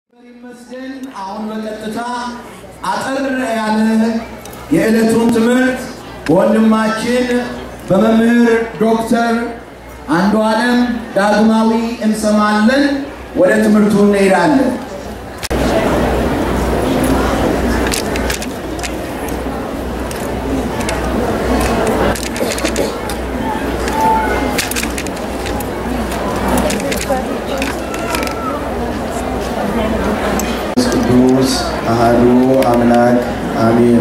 ይመስገን። አሁን በቀጥታ አጠር ያለ የዕለቱን ትምህርት በወንድማችን በመምህር ዶክተር አንዱ ዓለም ዳግማዊ እንሰማለን። ወደ ትምህርቱ እንሄዳለን። ቅዱስ አሐዱ አምላክ አሜን።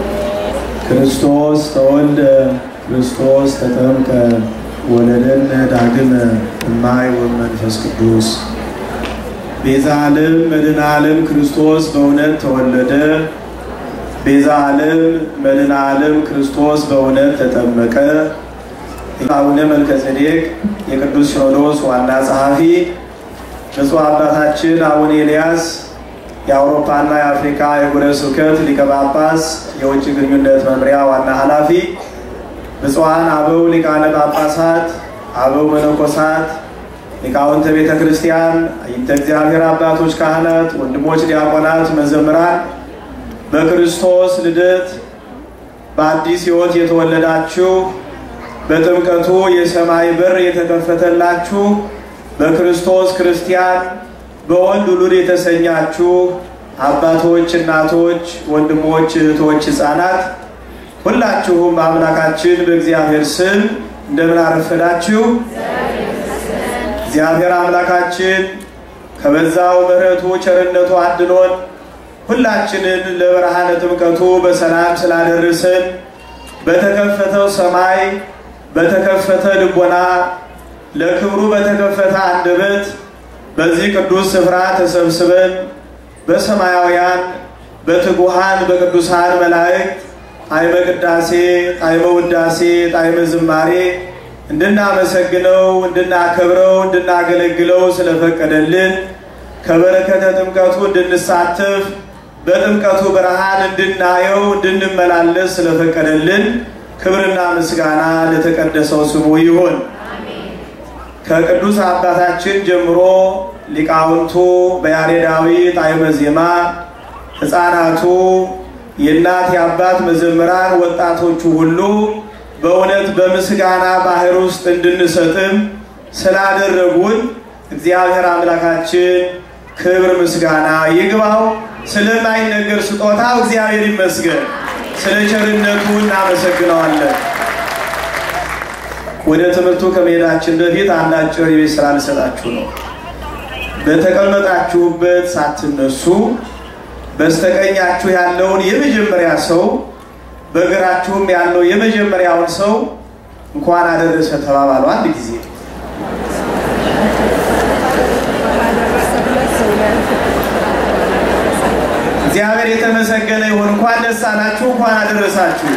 ክርስቶስ ተወልደ ክርስቶስ ተጠምቀ ወለደነ ዳግመ እማይ ወመንፈስ ቅዱስ ቤዛ ዓለም መድኃኔ ዓለም ክርስቶስ በእውነት ተወለደ። ቤዛ ዓለም መድኃኔ ዓለም ክርስቶስ በእውነት ተጠመቀ። አቡነ መልከጼዴቅ የቅዱስ ሲኖዶስ ዋና ጸሐፊ፣ ብፁዕ አባታችን አቡነ ኤልያስ የአውሮፓና የአፍሪካ የጉረ ስብከት ሊቀ ጳጳስ የውጭ ግንኙነት መምሪያ ዋና ኃላፊ፣ ብፁዓን አበው ሊቃነ ጳጳሳት፣ አበው መነኮሳት፣ ሊቃውንተ ቤተ ክርስቲያን፣ አይንተ እግዚአብሔር አባቶች ካህናት፣ ወንድሞች ዲያቆናት፣ መዘምራን በክርስቶስ ልደት በአዲስ ሕይወት የተወለዳችሁ በጥምቀቱ የሰማይ በር የተከፈተላችሁ በክርስቶስ ክርስቲያን በወንድ ውሉድ የተሰኛችሁ አባቶች፣ እናቶች፣ ወንድሞች፣ እህቶች፣ ሕፃናት ሁላችሁም በአምላካችን በእግዚአብሔር ስም እንደምን አረፈዳችሁ። እግዚአብሔር አምላካችን ከበዛው ምሕረቱ ቸርነቱ አድኖን ሁላችንን ለብርሃነ ጥምቀቱ በሰላም ስላደረሰን በተከፈተው ሰማይ በተከፈተ ልቦና ለክብሩ በተከፈተ አንደበት በዚህ ቅዱስ ስፍራ ተሰብስበን በሰማያውያን በትጉሃን በቅዱሳን መላእክት ጣዕመ ቅዳሴ፣ ጣዕመ ውዳሴ፣ ጣዕመ ዝማሬ እንድናመሰግነው፣ እንድናከብረው፣ እንድናገለግለው ስለፈቀደልን ከበረከተ ጥምቀቱ እንድንሳተፍ በጥምቀቱ ብርሃን እንድናየው እንድንመላለስ ስለፈቀደልን ክብርና ምስጋና ለተቀደሰው ስሙ ይሁን። ከቅዱስ አባታችን ጀምሮ ሊቃውንቱ በያሬዳዊ ጣዕመ ዜማ፣ ሕፃናቱ፣ የእናት የአባት መዘምራን፣ ወጣቶቹ ሁሉ በእውነት በምስጋና ባህር ውስጥ እንድንሰጥም ስላደረጉን እግዚአብሔር አምላካችን ክብር ምስጋና ይግባው። ስለማይነገር ስጦታው እግዚአብሔር ይመስገን። ስለ ቸርነቱ እናመሰግነዋለን። ወደ ትምህርቱ ከመሄዳችን በፊት አንድ አጭር የቤት ስራ ልሰጣችሁ ነው። በተቀመጣችሁበት ሳትነሱ በስተቀኛችሁ ያለውን የመጀመሪያ ሰው በግራችሁም ያለው የመጀመሪያውን ሰው እንኳን አደረሰ ተባባሉ። አንድ ጊዜ እግዚአብሔር የተመሰገነ ይሁን። እንኳን ደስ አላችሁ፣ እንኳን አደረሳችሁ።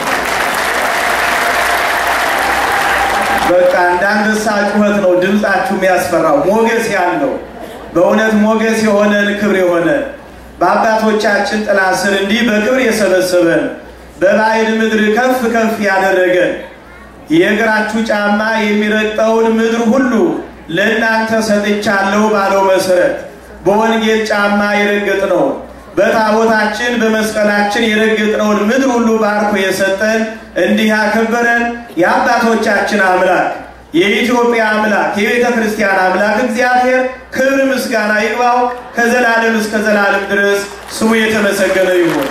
በቃ እንዳንበሳ ጩኸት ነው ድምፃችሁ የሚያስፈራው፣ ሞገስ ያለው በእውነት ሞገስ የሆነን ክብር የሆነ በአባቶቻችን ጥላ ስር እንዲህ በክብር የሰበሰበን በባዕድ ምድር ከፍ ከፍ ያደረገን የእግራችሁ ጫማ የሚረግጠውን ምድር ሁሉ ለእናንተ ሰጥቻለሁ ባለው መሰረት በወንጌል ጫማ የረገጥነውን በታቦታችን በመስቀላችን የረገጥነውን ምድር ሁሉ ባርኮ የሰጠን እንዲህ ያከበረን የአባቶቻችን አምላክ የኢትዮጵያ አምላክ የቤተ ክርስቲያን አምላክ እግዚአብሔር ክብር ምስጋና ይግባው ከዘላለም እስከ ዘላለም ድረስ ስሙ የተመሰገነ ይሁን።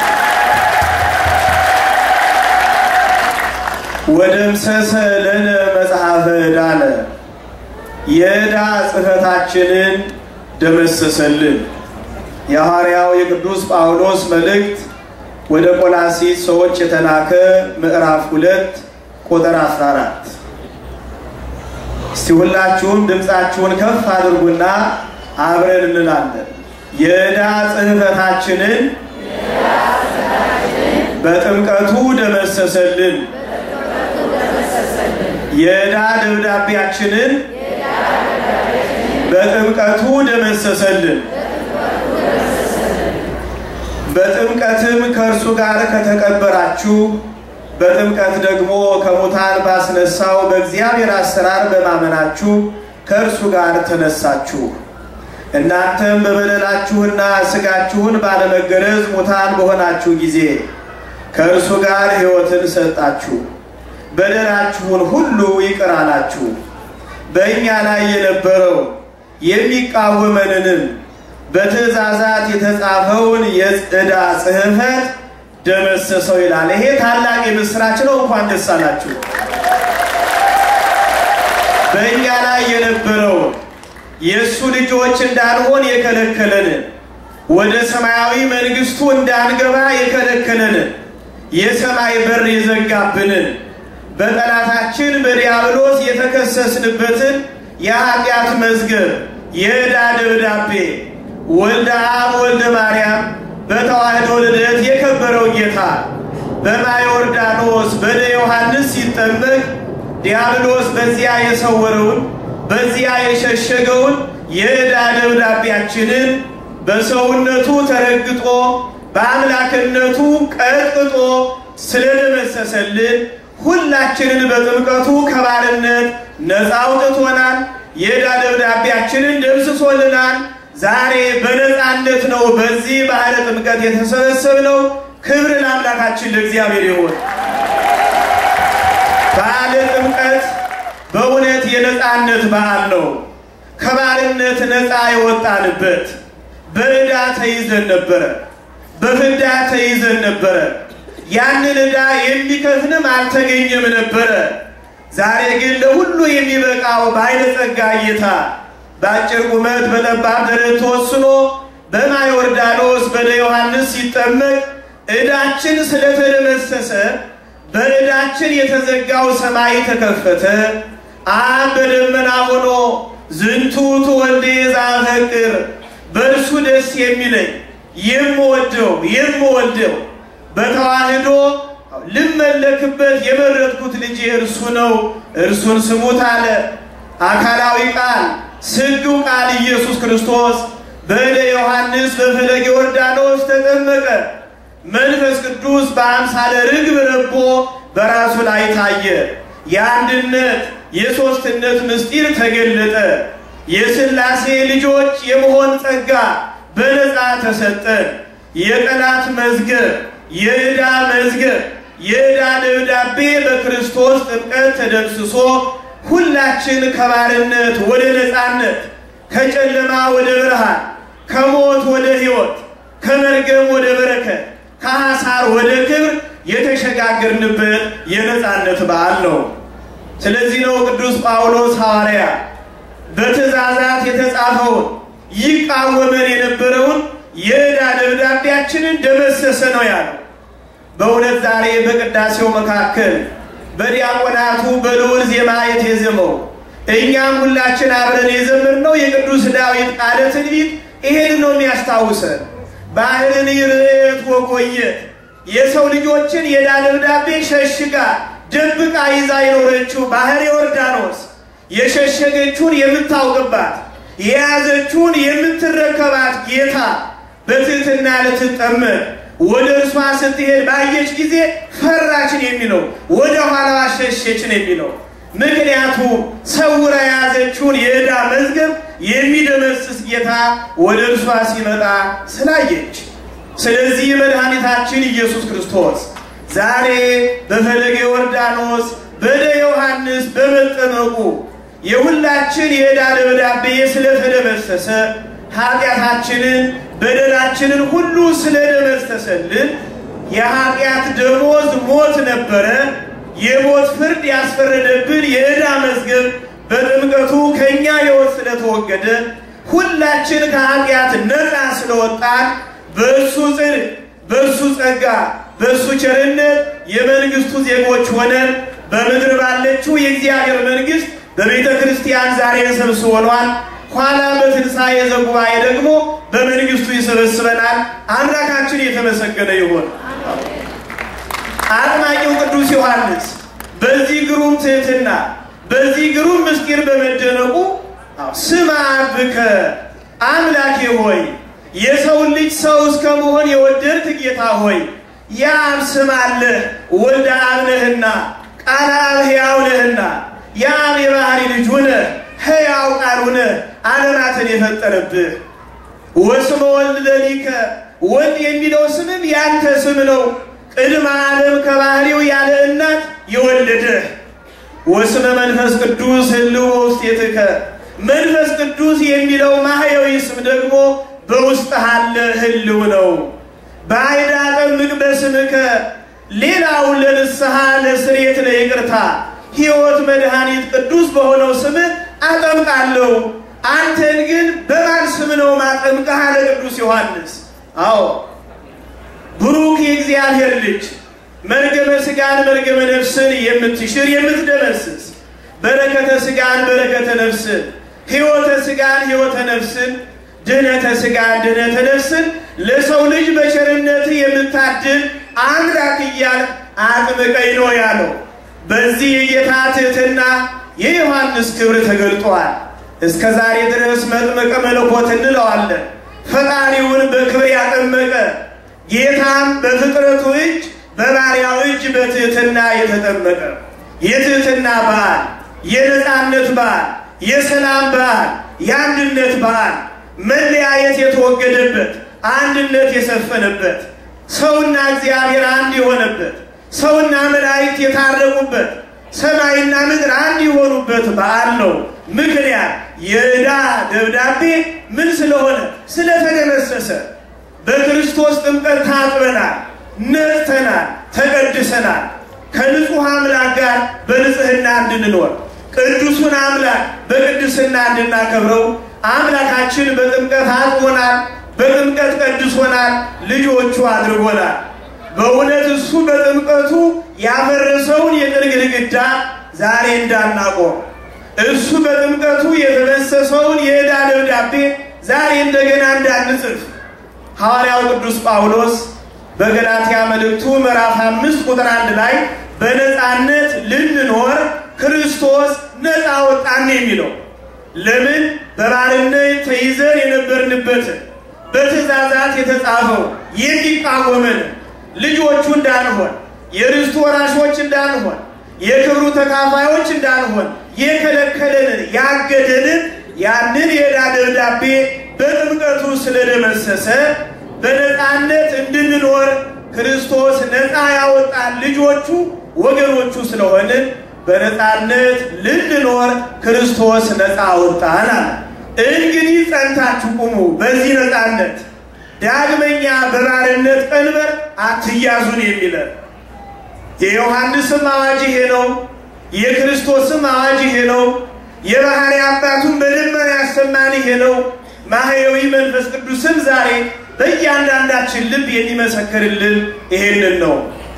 ወደምሰሰ ለነ መጽሐፈ ዕዳነ የዕዳ ጽሕፈታችንን ደመሰሰልን። የሐዋርያው የቅዱስ ጳውሎስ መልእክት ወደ ቆላሲስ ሰዎች የተላከ ምዕራፍ ሁለት ቁጥር 14 እስቲ ሁላችሁም ድምፃችሁን ከፍ አድርጉና አብረን እንላለን። የዕዳ ጽሕፈታችንን በጥምቀቱ ደመሰሰልን። የዕዳ ደብዳቤያችንን በጥምቀቱ ደመሰሰልን። በጥምቀትም ከእርሱ ጋር ከተቀበራችሁ በጥምቀት ደግሞ ከሙታን ባስነሳው በእግዚአብሔር አሰራር በማመናችሁ ከእርሱ ጋር ተነሳችሁ። እናንተም በበደላችሁና ሥጋችሁን ባለመገረዝ ሙታን በሆናችሁ ጊዜ ከእርሱ ጋር ሕይወትን ሰጣችሁ፣ በደላችሁን ሁሉ ይቅር አላችሁ። በእኛ ላይ የነበረው የሚቃወመንንም በትእዛዛት የተጻፈውን የዕዳ ጽሕፈት ደመሰሰው ይላል። ይሄ ታላቅ የምስራች ነው። እንኳን ደስ አላችሁ። በእኛ ላይ የነበረውን የእሱ ልጆች እንዳንሆን የከለከለንን ወደ ሰማያዊ መንግሥቱ እንዳንገባ የከለከለንን የሰማይ በር የዘጋብንን በጠላታችን በዲያብሎስ የተከሰስንበትን የኃጢአት መዝገብ የዕዳ ደብዳቤ ወልደ አብ ወልደ ማርያም በተዋህዶ ልደት የከበረው ጌታ በማየ ዮርዳኖስ በደ ዮሐንስ ሲጠመቅ ዲያብሎስ በዚያ የሰወረውን በዚያ የሸሸገውን የዕዳ ደብዳቤያችንን በሰውነቱ ተረግጦ በአምላክነቱ ቀጥቅጦ ስለደመሰሰልን ሁላችንን በጥምቀቱ ከባርነት ነፃ አውጥቶናል። የዕዳ ደብዳቤያችንን ደምስሶልናል። ዛሬ በነፃነት ነው በዚህ ባህረ ጥምቀት የተሰበሰብነው። ክብር ለአምላካችን ለእግዚአብሔር ይሁን። በዓለ ጥምቀት በእውነት የነፃነት በዓል ነው። ከባርነት ነፃ የወጣንበት በዕዳ ተይዘን ነበረ፣ በፍዳ ተይዘን ነበረ። ያንን ዕዳ የሚከፍልም አልተገኘም ነበረ። ዛሬ ግን ለሁሉ የሚበቃው ባለጸጋ ጌታ በአጭር ቁመት በጠባብ ደረት ተወስኖ በማየ ዮርዳኖስ በደ ዮሐንስ ሲጠመቅ ዕዳችን ስለተደመሰሰ በዕዳችን የተዘጋው ሰማይ ተከፈተ። አብ በደመና ሆኖ ዝንቱ ትወልደ ዘአፈቅር በእርሱ ደስ የሚለኝ የምወደው የምወደው በተዋህዶ ልመለክበት የመረጥኩት ልጄ እርሱ ነው፣ እርሱን ስሙት አለ። አካላዊ ቃል ስግው ቃል ኢየሱስ ክርስቶስ በእደ ዮሐንስ በፈለገ ዮርዳኖስ ተጠመቀ። መንፈስ ቅዱስ በአምሳለ ርግብ ረቦ በራሱ ላይ ታየ። የአንድነት የሦስትነት ምስጢር ተገለጠ። የሥላሴ ልጆች የመሆን ጸጋ በነፃ ተሰጠ። የጠላት መዝገብ፣ የዕዳ መዝገብ፣ የዕዳ ደብዳቤ በክርስቶስ ጥምቀት ተደምስሶ ሁላችን ከባርነት ወደ ነፃነት፣ ከጨለማ ወደ ብርሃን፣ ከሞት ወደ ሕይወት፣ ከመርገም ወደ በረከት፣ ከሐሳር ወደ ክብር የተሸጋገርንበት የነፃነት በዓል ነው። ስለዚህ ነው ቅዱስ ጳውሎስ ሐዋርያ በትእዛዛት የተጻፈውን ይቃወመን የነበረውን የዕዳ ደብዳቤያችንን ደመሰሰ ነው ያለው። በእውነት ዛሬ በቅዳሴው መካከል በዲያቆናቱ በልዑል ዜማ የተዘመው እኛም ሁላችን አብረን የዘመርነው የቅዱስ ዳዊት ቃለ ትንቢት ይሄን ነው የሚያስታውሰን። ባህርን ይርት ወቆየት የሰው ልጆችን የዕዳ ደብዳቤ ሸሽጋ ደብቃ ይዛ የኖረችው ባህር ዮርዳኖስ የሸሸገችውን የምታውቅባት የያዘችውን የምትረከባት ጌታ በትህትና ልትጠመቅ ወደ እርሷ ስትሄድ ባየች ጊዜ ፈራችን የሚለው ወደ ኋላዋ ሸሸችን የሚለው ምክንያቱም ሰውራ የያዘችውን የዕዳ መዝገብ የሚደመስስ ጌታ ወደ እርሷ ሲመጣ ስላየች። ስለዚህ መድኃኒታችን ኢየሱስ ክርስቶስ ዛሬ በፈለገ ዮርዳኖስ በደ ዮሐንስ በመጠመቁ የሁላችን የዕዳ ደብዳቤ ስለተደመሰሰ ኃጢአታችንን በደላችንን ሁሉ ስለደመሰሰልን የኃጢአት ደሞዝ ሞት ነበረ። የሞት ፍርድ ያስፈረደብን የዕዳ መዝገብ በጥምቀቱ ከእኛ ሕይወት ስለተወገደ ሁላችን ከኃጢአት ነፃ ስለወጣን በእሱ ጽድቅ፣ በእሱ ጸጋ፣ በእሱ ቸርነት የመንግስቱ ዜጎች ሆነን በምድር ባለችው የእግዚአብሔር መንግስት በቤተ ክርስቲያን ዛሬ ሰብስቦናል። ኋላ በትንሣኤ ዘጉባኤ ደግሞ በመንግስቱ ይሰበስበናል። አምላካችን የተመሰገነ ይሁን። አጥማቂው ቅዱስ ዮሐንስ በዚህ ግሩም ትህትና በዚህ ግሩም ምስጢር በመደነቁ ስማ አብከ አምላኬ ሆይ የሰውን ልጅ ሰው እስከ መሆን የወደድክ ጌታ ሆይ የአብ ስም አለህ፣ ወልደ አብ ነህና፣ ቃለ አብ ሕያው ነህና፣ የአብ የባህሪ ልጅ ሁነህ ሕያው ቃል ሁነህ ዓለማትን የፈጠረብህ ወስመ ወልድ ለሊከ ወልድ የሚለው ስምም ያንተ ስም ነው። ቅድመ ዓለም ከባህሪው ያለ እናት የወለደህ ወስመ መንፈስ ቅዱስ ህልው በውስጤትከ መንፈስ ቅዱስ የሚለው ማህያዊ ስም ደግሞ በውስጥ አለ ህልው ነው። በአይዳ ጠምቅ በስምከ ሌላውን ለንስሐ ለስርየት ለይቅርታ ሕይወት መድኃኒት ቅዱስ በሆነው ስምህ አጠምቃለሁ። አንተን ግን በማን ስም ነው ማጠምቅህ? አለ ቅዱስ ዮሐንስ። አዎ ብሩክ የእግዚአብሔር ልጅ መርገመ ሥጋን መርገመ ነፍስን የምትሽር የምትደመስስ በረከተ ሥጋን በረከተ ነፍስን ሕይወተ ሥጋን ሕይወተ ነፍስን ድህነተ ሥጋን ድህነተ ነፍስን ለሰው ልጅ በቸርነት የምታድል አምላክ እያል አጥምቀኝ ነው ያለው። በዚህ የጌታ ትሕትና የዮሐንስ ክብር ተገልጧል። እስከ ዛሬ ድረስ መጥምቀ መለኮት እንለዋለን። ፈጣሪውን በክብር ያጠመቀ ጌታም በፍጥረቱ እጅ በባሪያው እጅ በትሕትና የተጠመቀ የትሕትና በዓል፣ የነፃነት በዓል፣ የሰላም በዓል፣ የአንድነት በዓል፣ መለያየት የተወገደበት፣ አንድነት የሰፈነበት፣ ሰውና እግዚአብሔር አንድ የሆነበት፣ ሰውና መላእክት የታረቁበት፣ ሰማይና ምድር አንድ የሆኑበት በዓል ነው። ምክንያት የዕዳ ደብዳቤ ምን ስለሆነ ስለተደመሰሰ በክርስቶስ ጥምቀት ታጥበናል፣ ነጽተናል፣ ተቀድሰናል። ከንጹሕ አምላክ ጋር በንጽህና እንድንኖር ቅዱሱን አምላክ በቅድስና እንድናከብረው አምላካችን በጥምቀት አጥቦናል፣ በጥምቀት ቀድሶናል፣ ልጆቹ አድርጎናል። በእውነት እሱ በጥምቀቱ ያፈረሰውን የጥል ግድግዳ ዛሬ እንዳናቆም እሱ በጥምቀቱ የተበሰሰውን የዕዳ ደብዳቤ ዛሬ እንደገና እንዳንጽፍ ሐዋርያው ቅዱስ ጳውሎስ በገላትያ መልእክቱ ምዕራፍ አምስት ቁጥር አንድ ላይ በነፃነት ልንኖር ክርስቶስ ነፃ ወጣን የሚለው ለምን በባርነት ተይዘን የነበርንበትን በትእዛዛት የተጻፈው የሚቃወመን ልጆቹ እንዳንሆን የርስቱ ወራሾች እንዳንሆን የክብሩ ተካፋዮች እንዳንሆን የከለከለንን ያገደንን ያንን የዕዳ ደብዳቤ በጥምቀቱ ስለደመሰሰ በነፃነት እንድንኖር ክርስቶስ ነፃ ያወጣን ልጆቹ ወገኖቹ ስለሆንን በነፃነት ልንኖር ክርስቶስ ነፃ አወጣን አለ። እንግዲህ ጸንታችሁ ቁሙ በዚህ ነፃነት፣ ዳግመኛ በባርነት ቀንበር አትያዙን የሚለን የዮሐንስም አዋጅ ይሄ ነው። የክርስቶስም አዋጅ ይሄ ነው። የባህሪ አባቱን በደመና ያሰማን ይሄ ነው። ማህየዊ መንፈስ ቅዱስም ዛሬ በእያንዳንዳችን ልብ የሚመሰክርልን ይሄንን ነው።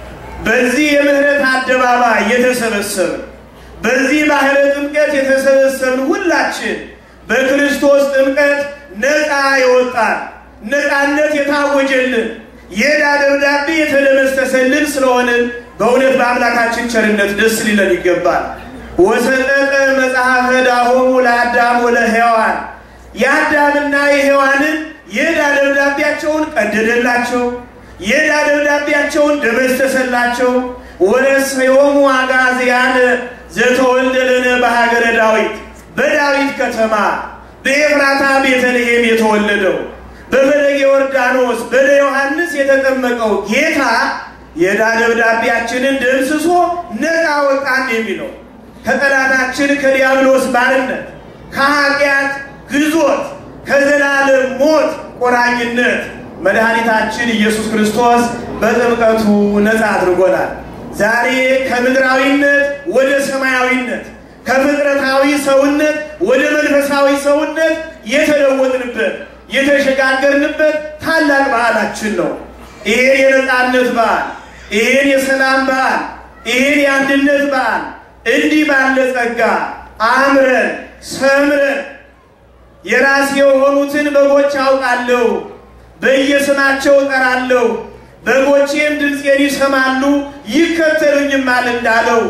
በዚህ የምህረት አደባባይ የተሰበሰብን በዚህ ባህረ ጥምቀት የተሰበሰብን ሁላችን በክርስቶስ ጥምቀት ነፃ የወጣን ነፃነት የታወጀልን የዕዳ ደብዳቤ የተደመሰሰልን ስለሆንን በእውነት በአምላካችን ቸርነት ደስ ሊለን ይገባል። ወሰጠጠ መጽሐፈ ዳሆሙ ለአዳም ወለሔዋን የአዳምና የሔዋንን የዕዳ ደብዳቤያቸውን ቀደደላቸው፣ የዕዳ ደብዳቤያቸውን ደመሰሰላቸው። ወረሰዮሙ አጋዝያነ ዘተወልደ ለነ በሀገረ ዳዊት በዳዊት ከተማ በኤፍራታ ቤተልሔም የተወለደው በፈለገ ዮርዳኖስ በደ ዮሐንስ የተጠመቀው ጌታ የዕዳ ደብዳቤያችንን ደምስሶ ነፃ ወጣን የሚለው ከጠላታችን ከዲያብሎስ ባርነት ከኃጢአት ግዞት ከዘላለም ሞት ቆራኝነት መድኃኒታችን ኢየሱስ ክርስቶስ በጥምቀቱ ነፃ አድርጎናል። ዛሬ ከምድራዊነት ወደ ሰማያዊነት ከፍጥረታዊ ሰውነት ወደ መንፈሳዊ ሰውነት የተለወጥንበት የተሸጋገርንበት ታላቅ በዓላችን ነው። ይሄን የነፃነት በዓል፣ ይሄን የሰላም በዓል፣ ይሄን የአንድነት በዓል እንዲህ ባለ ጸጋ አምረን ሰምረን የራሴ የሆኑትን በጎች አውቃለሁ፣ በየስማቸው እጠራለሁ፣ በጎቼም ድምፄን ይሰማሉ ይከተሉኝማል እንዳለው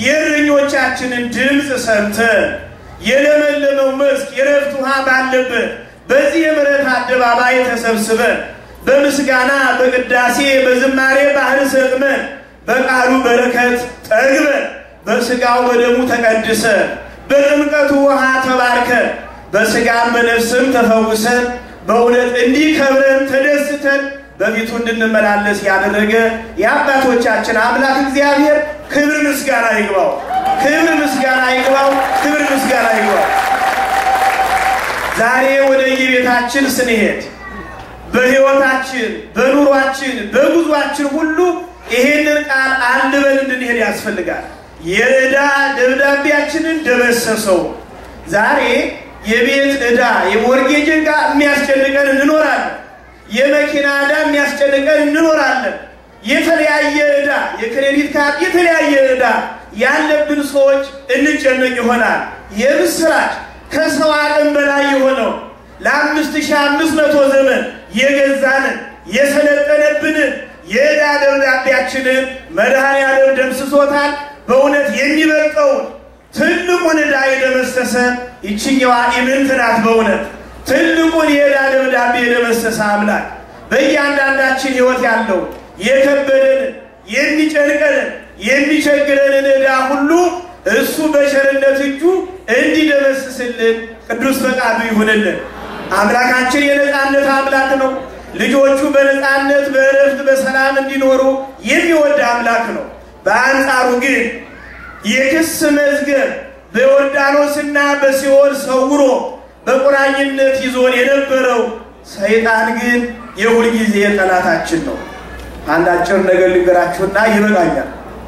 የእረኞቻችንን ድምፅ ሰምተን የለመለመው መስክ የረፍት ውሃ ባለበት በዚህ የምሕረት አደባባይ ተሰብስበን በምስጋና በቅዳሴ በዝማሬ ባህር ሰጥመን በቃሉ በረከት ጠግበን በስጋው በደሙ ተቀድሰን በጥምቀቱ ውሃ ተባርከን በስጋም በነፍስም ተፈውሰን በእውነት እንዲህ ከብረን ተደስተን በፊቱ እንድንመላለስ ያደረገ የአባቶቻችን አምላክ እግዚአብሔር ክብር ምስጋና ይግባው። ክብር ምስጋና ይግባው። ክብር ምስጋና ይግባው። ዛሬ ወደ የቤታችን ስንሄድ በሕይወታችን፣ በኑሯችን፣ በጉዟችን ሁሉ ይሄንን ቃል አንድ በል እንድንሄድ ያስፈልጋል። የዕዳ ደብዳቤያችንን ደመሰሰው። ዛሬ የቤት ዕዳ የሞርጌጅ ዕዳ የሚያስጨንቀን እንኖራለን። የመኪና ዕዳ የሚያስጨንቀን እንኖራለን። የተለያየ ዕዳ የክሬዲት ካርድ የተለያየ ዕዳ ያለብን ሰዎች እንጨነቅ ይሆናል። የምስራች ከሰው አቅም በላይ የሆነው ለአምስት ሺህ አምስት መቶ ዘመን የገዛንን የሰለጠነብንን የዕዳ ደብዳቤያችንን መድኃኔዓለም ደምስሶታል። በእውነት የሚበልጠውን ትልቁን ዕዳ የደመሰሰ ይችኛዋ ኢምንት ናት። በእውነት ትልቁን የዕዳ ደብዳቤ የደመሰሰ አምላክ በእያንዳንዳችን ሕይወት ያለው የከበደንን የሚጨንቀንን የሚቸግረንን ዕዳ ሁሉ እሱ በቸርነት እጁ እንዲደመስስልን ቅዱስ ፈቃዱ ይሁንልን። አምላካችን የነፃነት አምላክ ነው። ልጆቹ በነፃነት በእረፍት በሰላም እንዲኖሩ የሚወድ አምላክ ነው። በአንጻሩ ግን የክስ መዝገብ በዮርዳኖስና በሲኦል ሰውሮ በቁራኝነት ይዞን የነበረው ሰይጣን ግን የሁልጊዜ ጠላታችን ነው። አንድ አጭር ነገር ልንገራችሁና ይበቃኛል።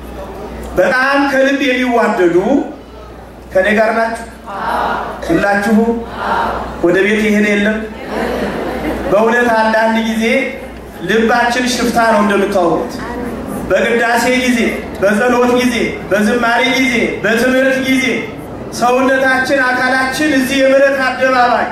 በጣም ከልብ የሚዋደዱ ከኔ ጋር ናችሁ ሁላችሁ? ወደ ቤት ይሄን የለም። በእውነት አንዳንድ ጊዜ ልባችን ሽፍታ ነው እንደምታወሩት። በቅዳሴ ጊዜ፣ በጸሎት ጊዜ፣ በዝማሬ ጊዜ፣ በትምህርት ጊዜ ሰውነታችን አካላችን እዚህ የምሕረት አደባባይ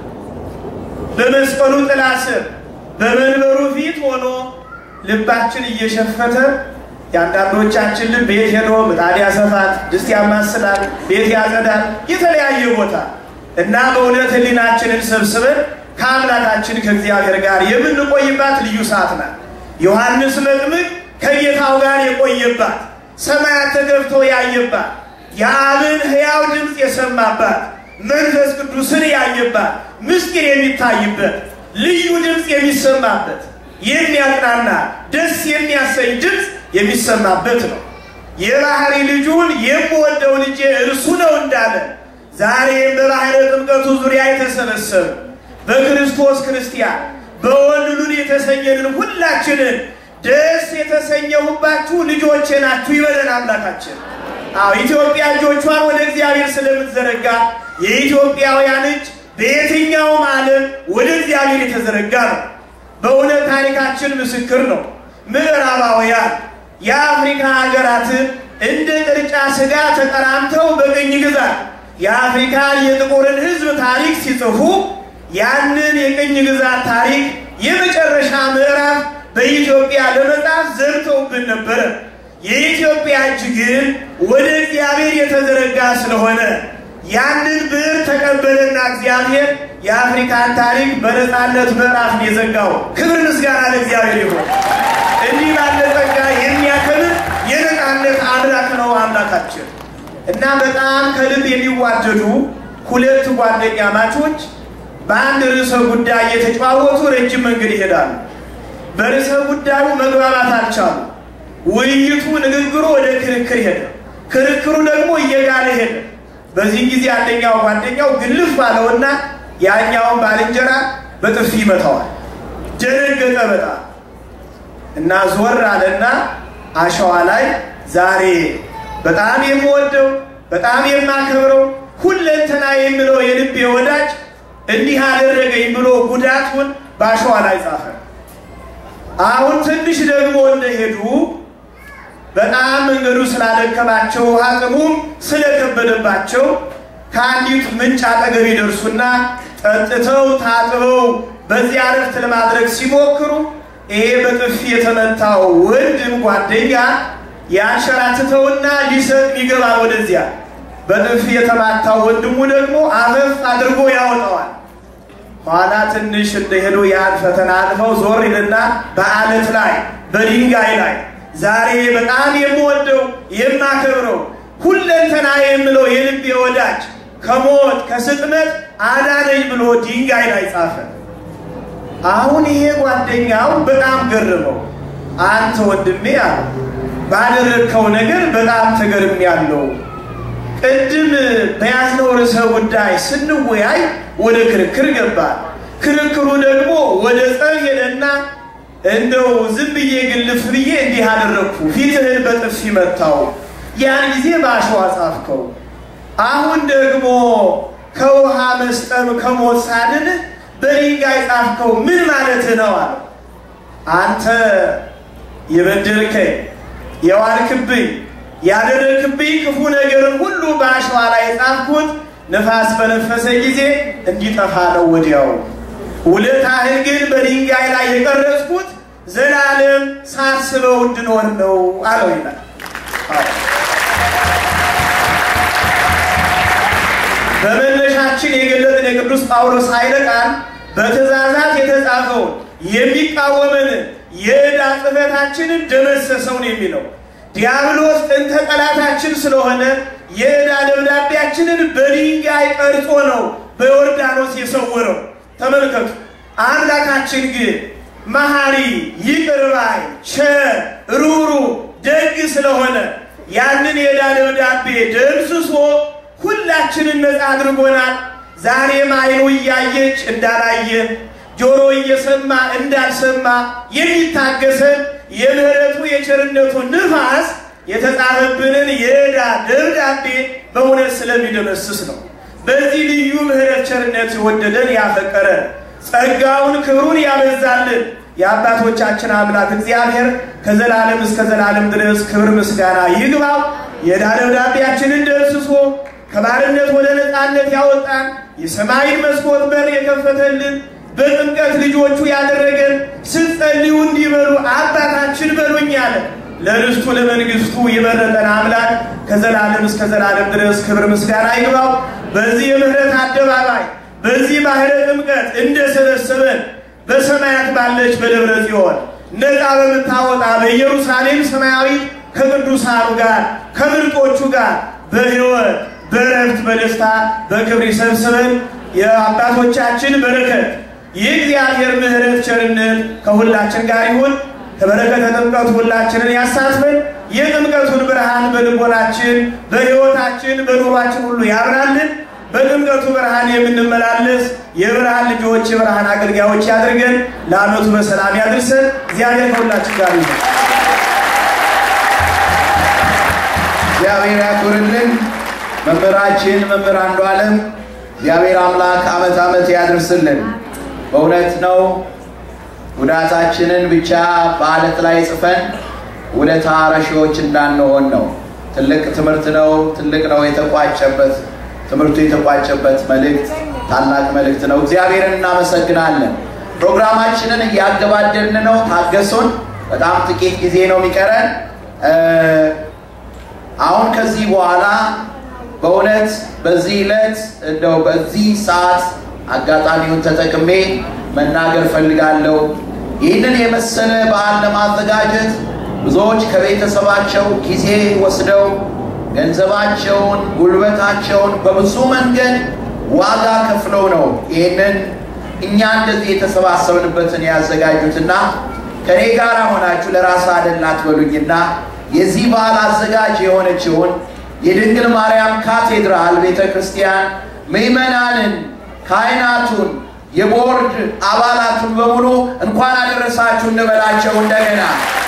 በመስቀሉ ጥላ ስር በመንበሩ ፊት ሆኖ ልባችን እየሸፈተ የአንዳንዶቻችን ልብ ቤት ሄዶ ምጣድ ያሰፋል፣ ድስት ያማስላል፣ ቤት ያጸዳል፣ የተለያየ ቦታ እና በእውነት ሕሊናችንን ሰብስበን ከአምላካችን ከእግዚአብሔር ጋር የምንቆይባት ልዩ ሰዓት ናት። ዮሐንስ መጥምቅ ከጌታው ጋር የቆየባት ሰማያት ተከፍቶ ያየባት የአብን ሕያው ድምፅ የሰማባት መንፈስ ቅዱስን ያየባት ምስጢር የሚታይበት ልዩ ድምፅ የሚሰማበት የሚያጽናና ደስ የሚያሰኝ ድምፅ የሚሰማበት ነው። የባህሪ ልጁን የምወደው ልጄ እርሱ ነው እንዳለ ዛሬም በባህረ ጥምቀቱ ዙሪያ የተሰበሰቡ በክርስቶስ ክርስቲያን በወልሉን የተሰኘንን ሁላችንን ደስ የተሰኘሁባችሁ ልጆቼ ናችሁ ይበለን አምላካችን። አዎ ኢትዮጵያ እጆቿን ወደ እግዚአብሔር ስለምትዘረጋ የኢትዮጵያውያን እጅ በየትኛውም ዓለም ወደ እግዚአብሔር የተዘረጋ ነው። በእውነት ታሪካችን ምስክር ነው። ምዕራባውያን የአፍሪካ ሀገራትን እንደ ቅርጫ ስጋ ተቀራምተው በቅኝ ግዛት የአፍሪካ የጥቁርን ሕዝብ ታሪክ ሲጽፉ ያንን የቅኝ ግዛት ታሪክ የመጨረሻ ምዕራፍ በኢትዮጵያ ለመጻፍ ዘርተውብን ነበረ። የኢትዮጵያ እጅ ግን ወደ እግዚአብሔር የተዘረጋ ስለሆነ ያንን ብዕር ተቀበለና እግዚአብሔር የአፍሪካን ታሪክ በነፃነት ምዕራፍ ነው የዘጋው። ክብር ምስጋና ለእግዚአብሔር ይሁን። እንዲህ ባለ ጸጋ የሚያከብር የነፃነት አምላክ ነው አምላካችን እና በጣም ከልብ የሚዋደዱ ሁለት ጓደኛ ማቾች በአንድ ርዕሰ ጉዳይ እየተጨዋወቱ ረጅም መንገድ ይሄዳሉ። በርዕሰ ጉዳዩ መግባባት አልቻሉ። ውይይቱ፣ ንግግሩ ወደ ክርክር ሄደ። ክርክሩ ደግሞ እየጋለ ሄደ። በዚህ ጊዜ አንደኛው ጓደኛው ግልፍ ባለውና ያኛውን ባልንጀራ በጥፊ ይመታዋል። ደነገጠ በጣም እና ዞር አለና አሸዋ ላይ ዛሬ በጣም የምወደው በጣም የማከብረው ሁለንተና የምለው የልቤ ወዳጅ እንዲህ አደረገኝ ብሎ ጉዳቱን በአሸዋ ላይ ጻፈ። አሁን ትንሽ ደግሞ እንደሄዱ በጣም መንገዱ ስላደከማቸው አቅሙም ስለከበደባቸው ከአንዲት ምንጭ አጠገብ ይደርሱና ጠጥተው ታጥበው በዚያ እረፍት ለማድረግ ሲሞክሩ ይሄ በጥፊ የተመታው ወንድም ጓደኛ ያንሸራትተውና ሊሰጥ ይገባል ወደዚያ። በጥፊ የተማታው ወንድሙ ደግሞ አፈፍ አድርጎ ያወጣዋል። ኋላ ትንሽ እንደሄዱ ያን ፈተና አልፈው ዞር ይልና በአለት ላይ በድንጋይ ላይ ዛሬ በጣም የምወደው የማከብረው ሁለንተና የምለው የልቤ ወዳጅ ከሞት ከስጥመት አዳነኝ ብሎ ድንጋይ ላይ ጻፈ። አሁን ይሄ ጓደኛው በጣም ገረመው። አንተ ወንድሜ አለ ባደረግከው ነገር በጣም ተገርም ያለው ቅድም በያዝነው ርዕሰ ጉዳይ ስንወያይ ወደ ክርክር ገባል። ክርክሩ ደግሞ ወደ ጸብ ሄደና እንደው ዝም ብዬ ግልፍ ብዬ እንዲህ አደረግኩ፣ ፊትህን በጥፊ መታው፣ ያን ጊዜ በአሸዋ ጻፍከው። አሁን ደግሞ ከውሃ መስጠም ከሞት ሳድን በድንጋይ ጻፍከው፣ ምን ማለት ነው አለ። አንተ የበደልከኝ የዋልክብኝ ያደረግክብኝ ክፉ ነገርን ሁሉ በአሸዋ ላይ የጻፍኩት ነፋስ በነፈሰ ጊዜ እንዲጠፋ ነው ወዲያው። ውለታህን ግን በድንጋይ ላይ የቀረጽኩት ዘላለም ሳስበው እንድኖር ነው አለው ይላል። በመነሻችን የገለጥን የቅዱስ ጳውሎስ ኃይለ ቃል በትእዛዛት የተጻፈውን የሚቃወምን የዕዳ ጽሕፈታችንን ደመሰሰውን የሚለው ዲያብሎስ ጥንተ ጠላታችን ስለሆነ የዕዳ ደብዳቤያችንን በድንጋይ ቀርጾ ነው በዮርዳኖስ የሰወረው። ተመልከቱ። አምላካችን ግን መሐሪ፣ ይቅር ባይ፣ ቸር፣ ሩሩ፣ ደግ ስለሆነ ያንን የዕዳ ደብዳቤ ደምስሶ ሁላችንን ነፃ አድርጎናል። ዛሬም ዓይኑ እያየች እንዳላየ ጆሮ እየሰማ እንዳልሰማ የሚታገሰን የምህረቱ የቸርነቱ ንፋስ የተጻፈብንን የዕዳ ደብዳቤ በእውነት ስለሚደመስስ ነው። በዚህ ልዩ ምህረት ቸርነት የወደደን ያፈቀረን ጸጋውን ክብሩን ያበዛልን የአባቶቻችን አምላክ እግዚአብሔር ከዘላለም እስከ ዘላለም ድረስ ክብር ምስጋና ይግባው። የዕዳ ደብዳቤያችንን ደምስሶ ከባርነት ወደ ነፃነት ያወጣን የሰማይን መስኮት በር የከፈተልን በጥምቀት ልጆቹ ያደረገን ስትጸልዩ እንዲበሉ አባታችን በሉኝ አለ። ለርስቱ ለመንግስቱ የመረጠን አምላክ ከዘላለም እስከ ዘላለም ድረስ ክብር ምስጋና ይግባው። በዚህ የምህረት አደባባይ በዚህ ባህረ ጥምቀት እንደሰበሰበን በሰማያት ባለች በደብረ ጽዮን ነፃ በምታወጣ በኢየሩሳሌም ሰማያዊ ከቅዱሳኑ ጋር ከምርጦቹ ጋር በሕይወት በረፍት በደስታ በክብር ይሰብስበን። የአባቶቻችን በረከት የእግዚአብሔር ምሕረት ቸርነት ከሁላችን ጋር ይሁን። ከበረከተ ጥምቀቱ ሁላችንን ያሳትፈን። የጥምቀቱን ብርሃን በልቦናችን፣ በሕይወታችን፣ በኑሯችን ሁሉ ያብራልን። በጥምቀቱ ብርሃን የምንመላለስ የብርሃን ልጆች፣ የብርሃን አገልጋዮች ያድርገን። ለዓመቱ በሰላም ያድርሰን። እግዚአብሔር ከሁላችን ጋር ይሁን። እግዚአብሔር ያክብርልን። መምህራችን መምህር አንዱ ዓለም እግዚአብሔር አምላክ ዓመት ዓመት ያድርስልን። በእውነት ነው ጉዳታችንን ብቻ በአለት ላይ ጽፈን ውለታ ረሺዎች እንዳንሆን ነው። ትልቅ ትምህርት ነው። ትልቅ ነው የተቋጨበት ትምህርቱ የተቋጨበት መልእክት ታላቅ መልእክት ነው። እግዚአብሔርን እናመሰግናለን። ፕሮግራማችንን እያገባደድን ነው። ታገሱን። በጣም ጥቂት ጊዜ ነው የሚቀረን። አሁን ከዚህ በኋላ በእውነት በዚህ ዕለት እንደው በዚህ ሰዓት አጋጣሚውን ተጠቅሜ መናገር ፈልጋለሁ። ይህንን የመሰለ በዓል ለማዘጋጀት ብዙዎች ከቤተሰባቸው ጊዜ ወስደው ገንዘባቸውን፣ ጉልበታቸውን በብዙ መንገድ ዋጋ ከፍለው ነው ይህንን እኛ እንደዚህ የተሰባሰብንበትን ያዘጋጁትና ከኔ ጋር ሆናችሁ ለራስ አደላ አትበሉኝና የዚህ በዓል አዘጋጅ የሆነችውን የድንግል ማርያም ካቴድራል ቤተ ክርስቲያን ምዕመናንን፣ ካህናቱን፣ የቦርድ አባላቱን በሙሉ እንኳን አደረሳችሁ እንበላቸው እንደገና።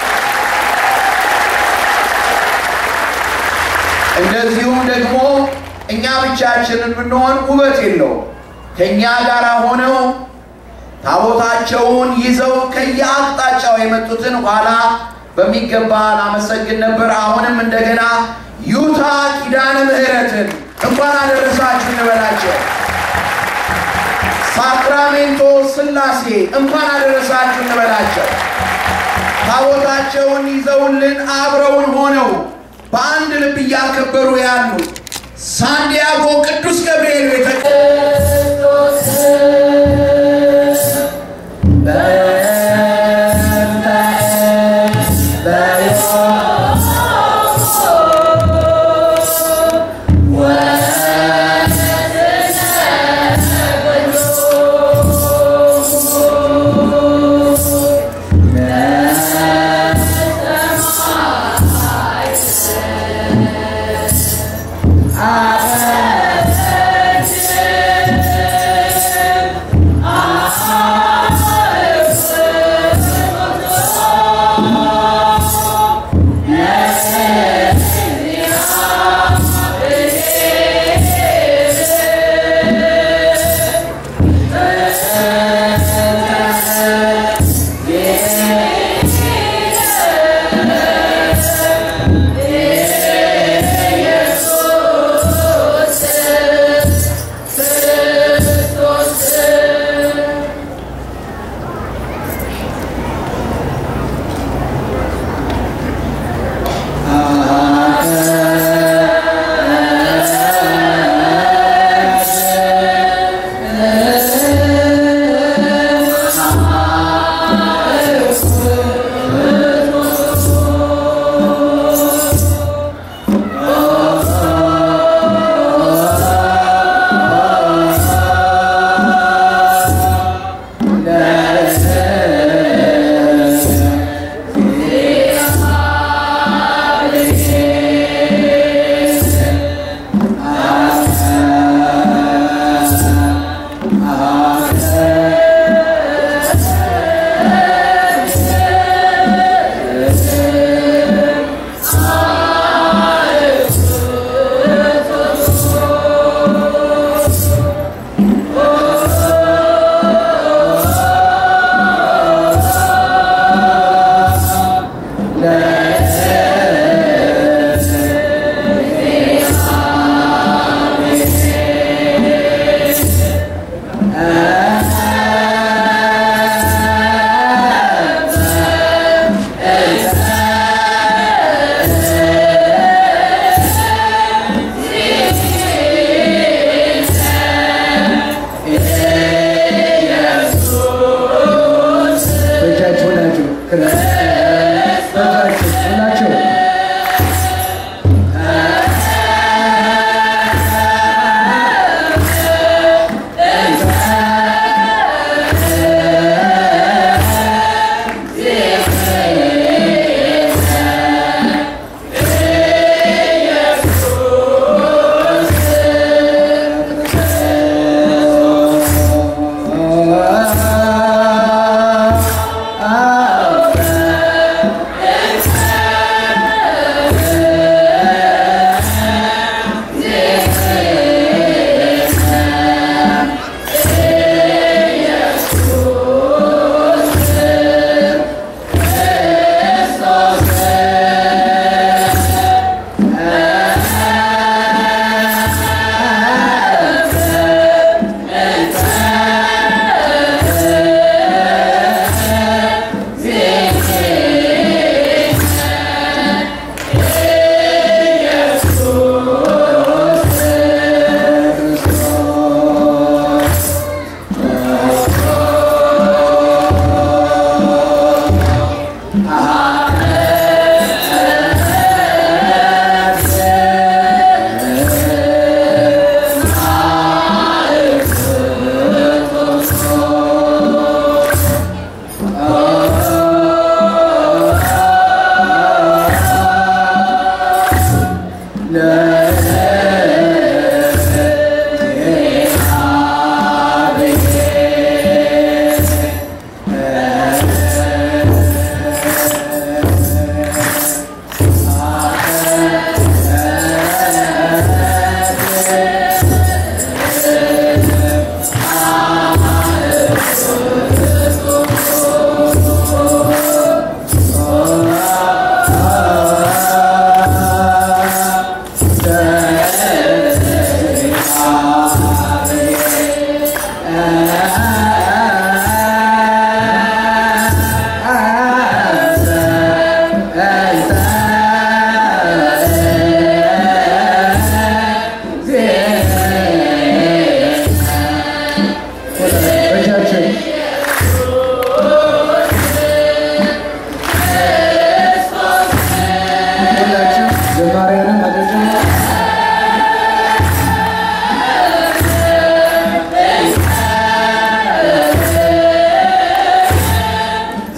እንደዚሁም ደግሞ እኛ ብቻችንን ብንሆን ውበት የለውም። ከእኛ ጋር ሆነው ታቦታቸውን ይዘው ከየአቅጣጫው የመጡትን ኋላ በሚገባ ላመሰግን ነበር። አሁንም እንደገና ዩታ ኪዳነ ምሕረትን እንኳን አደረሳችሁ እንበላቸው። ሳክራሜንቶ ስላሴ እንኳን አደረሳችሁ እንበላቸው። ታቦታቸውን ይዘውልን አብረውን ሆነው በአንድ ልብ እያከበሩ ያሉ ሳንዲያጎ ቅዱስ ገብርኤል ቤተ ወ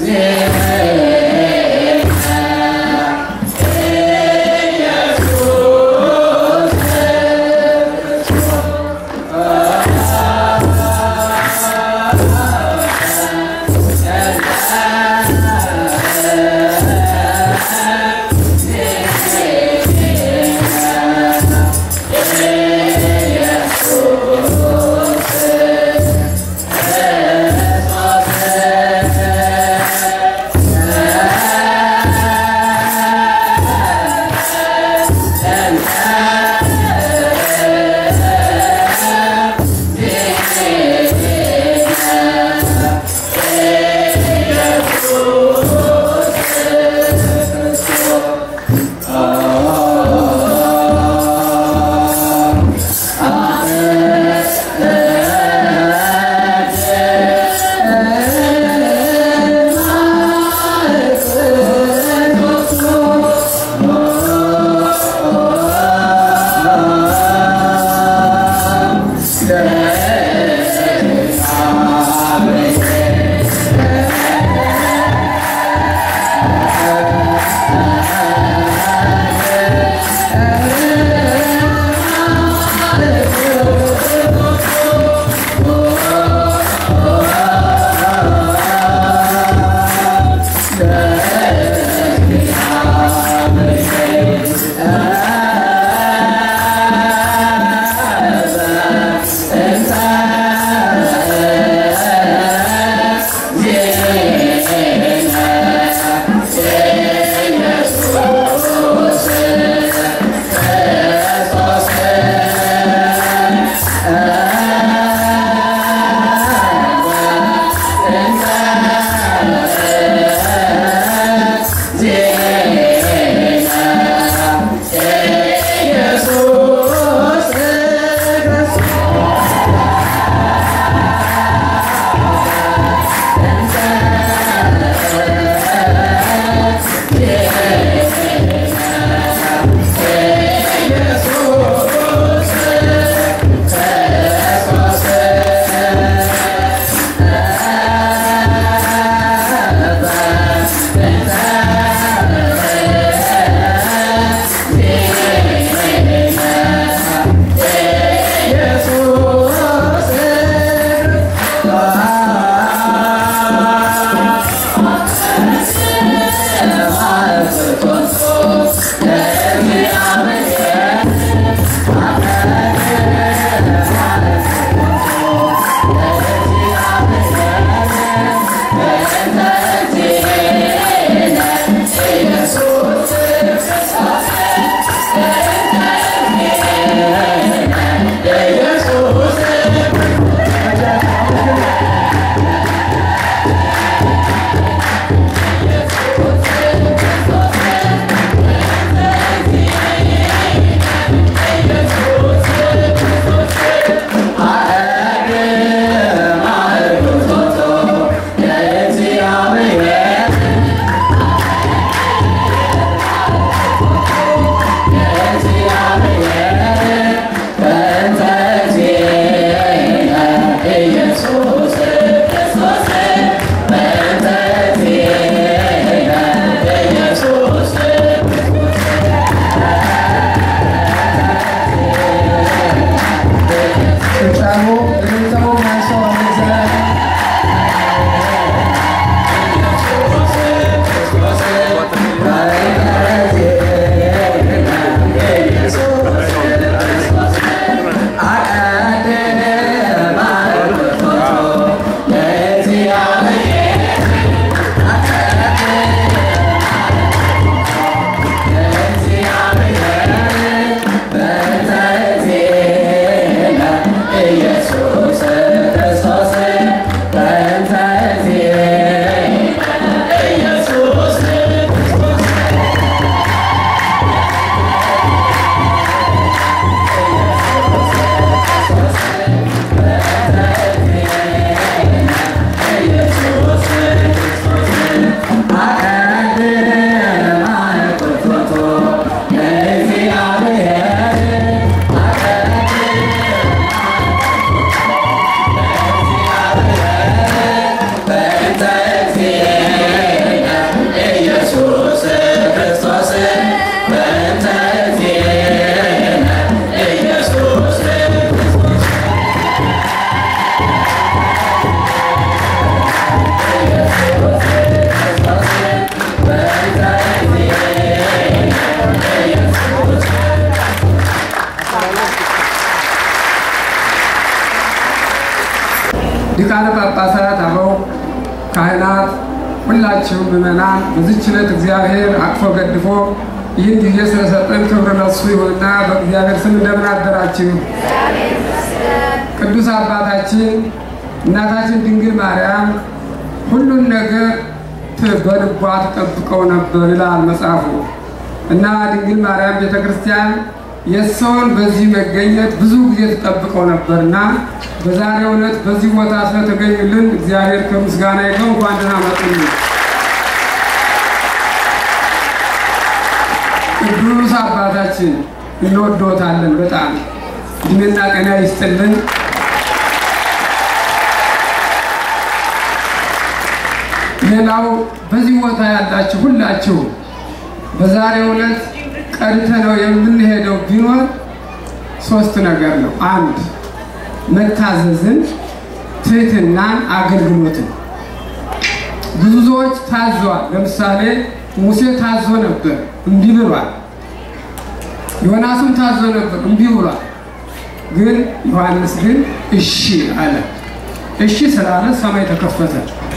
♪ ካህናት፣ ሁላችሁም ምዕመናን በዚህች ዕለት እግዚአብሔር አቅፎ ገድፎ ይህን ጊዜ ስለሰጠን ክብር ለሱ ይሁንና በእግዚአብሔር ስም እንደምን አደራችሁ? ቅዱስ አባታችን እናታችን ድንግል ማርያም ሁሉን ነገር በልቧ ትጠብቀው ነበር ይላል መጽሐፉ እና ድንግል ማርያም ቤተ ክርስቲያን የሰውን በዚህ መገኘት ብዙ ጊዜ ትጠብቀው ነበር እና በዛሬው ዕለት በዚህ ቦታ ስለተገኙልን እግዚአብሔር ከምስጋና ይገው እንኳን ደህና መጡልን። ቅዱስ አባታችን እንወዶታለን በጣም እድሜና ጤና ይስጥልን። ሌላው በዚህ ቦታ ያላችሁ ሁላችሁ በዛሬው ዕለት ቀድተ ነው የምንሄደው ቢኖር ሶስት ነገር ነው። አንድ መታዘዝን፣ ትህትናን፣ አገልግሎትን። ብዙ ሰዎች ታዘዋል። ለምሳሌ ሙሴ ታዞ ነበር፣ እምቢ ብሏል። ዮናስም ታዞ ነበር፣ እምቢ ብሏል። ግን ዮሐንስ ግን እሺ አለ። እሺ ስላለ ሰማይ ተከፈተ።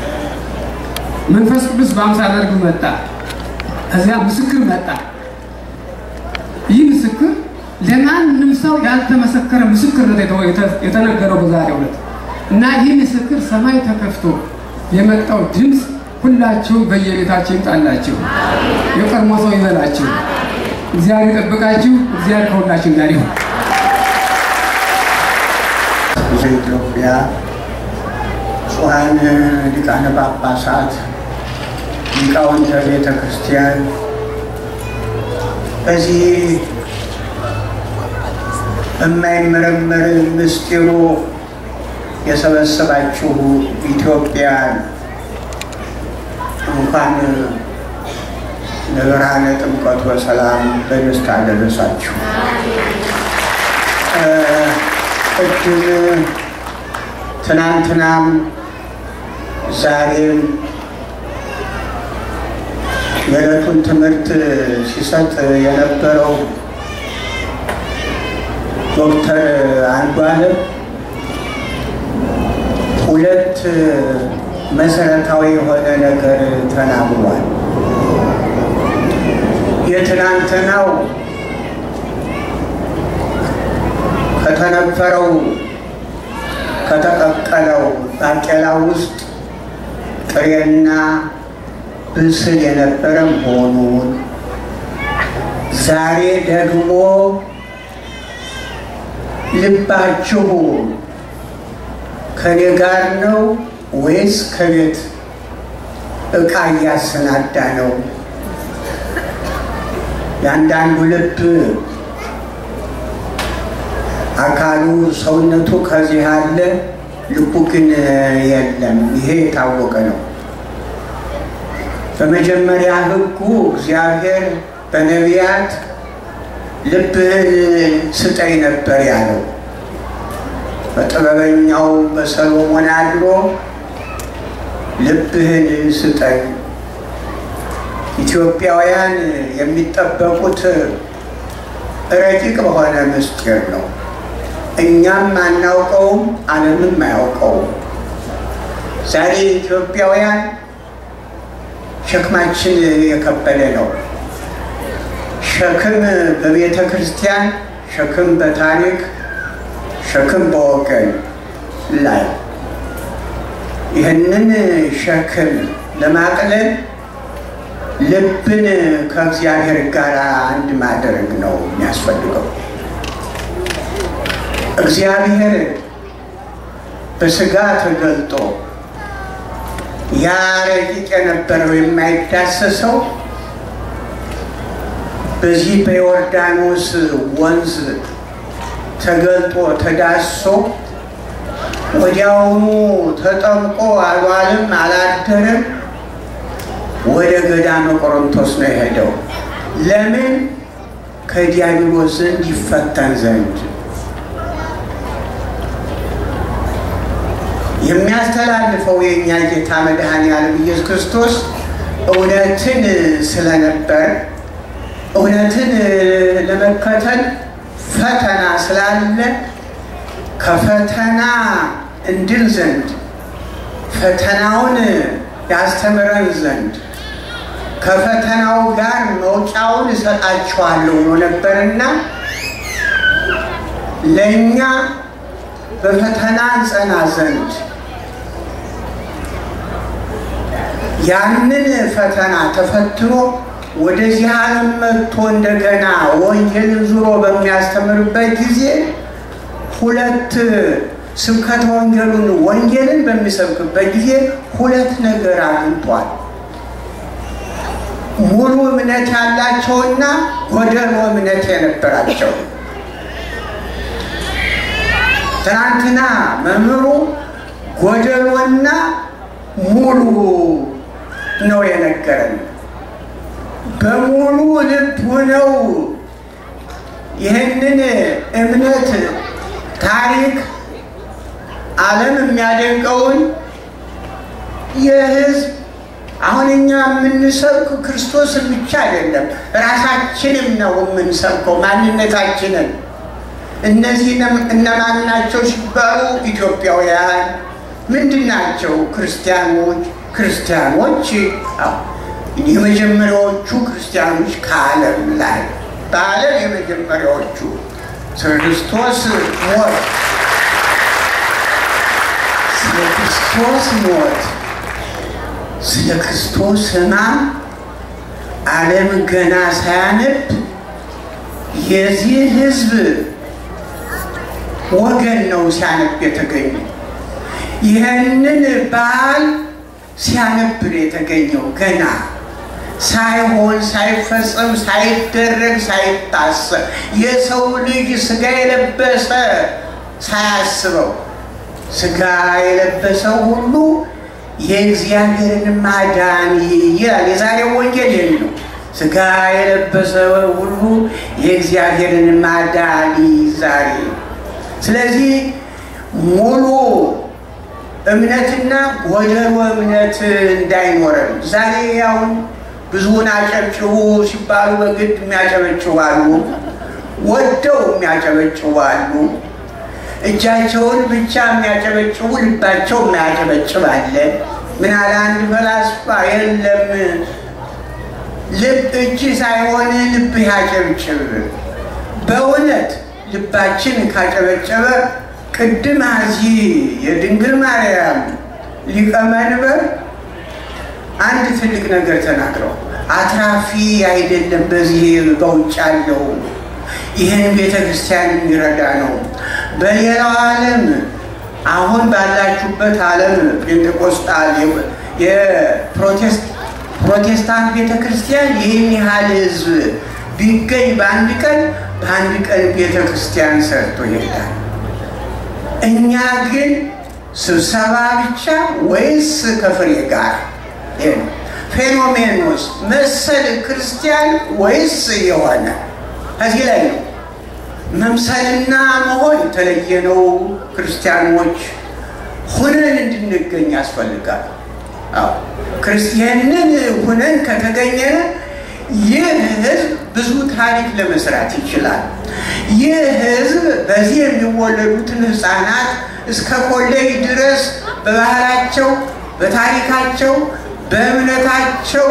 መንፈስ ቅዱስ በአምሳለ ርግብ መጣ። እዚያ ምስክር መጣ። ይህ ምስክር ለማንም ሰው ያልተመሰከረ ምስክርነት የተነገረው በዛሬው ዕለት እና ይህ ምስክር ሰማይ ተከፍቶ የመጣው ድምፅ ሁላችሁም በየቤታችሁ ይምጣላችሁ። የቀድሞ ሰው ይበላችሁ። እግዚአብሔር ይጠብቃችሁ። እግዚአብሔር ከሁላችን ጋር ይሁን። ኢትዮጵያ ጽዋን ሊቃነ ጳጳሳት ሊቃውንተ ቤተ ክርስቲያን በዚህ የማይመረመር ምስጢሩ የሰበሰባችሁ ኢትዮጵያን እንኳን ለብርሃነ ጥምቀቱ በሰላም በደስታ ደረሳችሁ። ቅድም ትናንትናም ዛሬም የዕለቱን ትምህርት ሲሰጥ የነበረው ዶክተር አንዱዓለም ሁለት መሰረታዊ የሆነ ነገር ተናግሯል። የትናንትናው ከተነፈረው ከተቀቀለው ባቄላ ውስጥ ጥሬና ብስል የነበረ መሆኑን ዛሬ ደግሞ ልባችሁ ከኔ ጋር ነው ወይስ ከቤት ዕቃ እያሰናዳ ነው? የአንዳንዱ ልብ አካሉ ሰውነቱ ከዚህ አለ፣ ልቡ ግን የለም። ይሄ የታወቀ ነው። በመጀመሪያ ሕጉ እግዚአብሔር በነቢያት ልብህን ስጠኝ ነበር ያለው። በጥበበኛው በሰሎሞን አድሮ ልብህን ስጠኝ። ኢትዮጵያውያን የሚጠበቁት ረቂቅ በሆነ ምስጢር ነው። እኛም አናውቀውም፣ ዓለምም አያውቀውም። ዛሬ ኢትዮጵያውያን ሸክማችን የከበደ ነው። ሸክም በቤተ ክርስቲያን፣ ሸክም በታሪክ፣ ሸክም በወገን ላይ ይህንን ሸክም ለማቅለል ልብን ከእግዚአብሔር ጋር አንድ ማድረግ ነው የሚያስፈልገው። እግዚአብሔር በስጋ ተገልጦ ያ ረቂቅ የነበረው የማይዳሰሰው በዚህ በዮርዳኖስ ወንዝ ተገልጦ ተዳሶ ወዲያውኑ ተጠምቆ አልዋልም አላደረም። ወደ ገዳመ ቆሮንቶስ ነው የሄደው። ለምን? ከዲያብሎስ ዘንድ ይፈተን ዘንድ የሚያስተላልፈው የእኛ ጌታ መድኃኔዓለም ኢየሱስ ክርስቶስ እውነትን ስለነበር እውነትን ለመከተል ፈተና ስላለ ከፈተና እንድል ዘንድ ፈተናውን ያስተምረን ዘንድ ከፈተናው ጋር መውጫውን እሰጣችኋለሁ ብሎ ነበርና ለእኛ በፈተና እንጸና ዘንድ ያንን ፈተና ተፈትኖ ወደዚህ ዓለም መጥቶ እንደገና ወንጌልን ዙሮ በሚያስተምርበት ጊዜ ሁለት ስብከተ ወንጌሉን ወንጌልን በሚሰብክበት ጊዜ ሁለት ነገር አግኝቷል። ሙሉ እምነት ያላቸውና ጎደሎ እምነት የነበራቸው። ትናንትና መምህሩ ጎደሎና ሙሉ ነው የነገረን። በሙሉ ልብ ሆነው ይህንን እምነት ታሪክ ዓለም የሚያደንቀውን የህዝብ አሁን እኛ የምንሰብክ ክርስቶስን ብቻ አይደለም፣ ራሳችንም ነው የምንሰብከው ማንነታችንን። እነዚህ እነማን ናቸው ሲባሉ ኢትዮጵያውያን ምንድን ናቸው? ክርስቲያኖች ክርስቲያኖች የመጀመሪያዎቹ ክርስቲያኖች ከዓለም ላይ በዓለም የመጀመሪያዎቹ ስለ ክርስቶስ ሞት ስለ ክርስቶስ ሞት ስለ ክርስቶስ ሕማም ዓለም ገና ሳያነብ የዚህ ሕዝብ ወገን ነው ሲያነብ የተገኘ ይህንን በዓል ሲያነብ ነው የተገኘው ገና ሳይሆን ሳይፈጸም ሳይደረግ ሳይታሰብ የሰው ልጅ ስጋ የለበሰ ሳያስበው ስጋ የለበሰው ሁሉ የእግዚአብሔርን ማዳን ይላል። የዛሬው ወንጌል ይህን ነው። ስጋ የለበሰ ሁሉ የእግዚአብሔርን ማዳን ዛሬ ስለዚህ ሙሉ እምነትና ጎደሎ እምነት እንዳይኖረን ዛሬ ያውን ብዙውን አጨብጭቡ ሲባሉ በግድ የሚያጨበጭቡ አሉ፣ ወደው የሚያጨበጭቡ አሉ። እጃቸውን ብቻ የሚያጨበጭቡ ልባቸው የማያጨበጭብ አለ። ምን አለ አንድ ፈላስፋ፣ የለም ልብ እጅ ሳይሆን ልብህ ያጨብጭብ። በእውነት ልባችን ካጨበጨበ ቅድም እዚህ የድንግል ማርያም ሊቀ መንበር አንድ ትልቅ ነገር ተናግረው አትራፊ አይደለም በዚህ በውጭ ያለው ይህን ቤተ ክርስቲያን የሚረዳ ነው። በሌላው ዓለም አሁን ባላችሁበት ዓለም ጴንጤቆስጣል የፕሮቴስታንት ቤተ ክርስቲያን ይህን ያህል ህዝብ ቢገኝ በአንድ ቀን በአንድ ቀን ቤተ ክርስቲያን ሰርቶ ይሄዳል። እኛ ግን ስብሰባ ብቻ ወይስ ከፍሬ ጋር ፌኖሜኖስ መሰል ክርስቲያን ወይስ የሆነ ከዚህ ላይ ነው። መምሰልና መሆን የተለየ ነው። ክርስቲያኖች ሁነን እንድንገኝ ያስፈልጋል። ክርስቲያንን ሁነን ከተገኘን ይህ ህዝብ ብዙ ታሪክ ለመስራት ይችላል። ይህ ህዝብ በዚህ የሚወለዱትን ህፃናት እስከ ኮሌጅ ድረስ በባህላቸው፣ በታሪካቸው፣ በእምነታቸው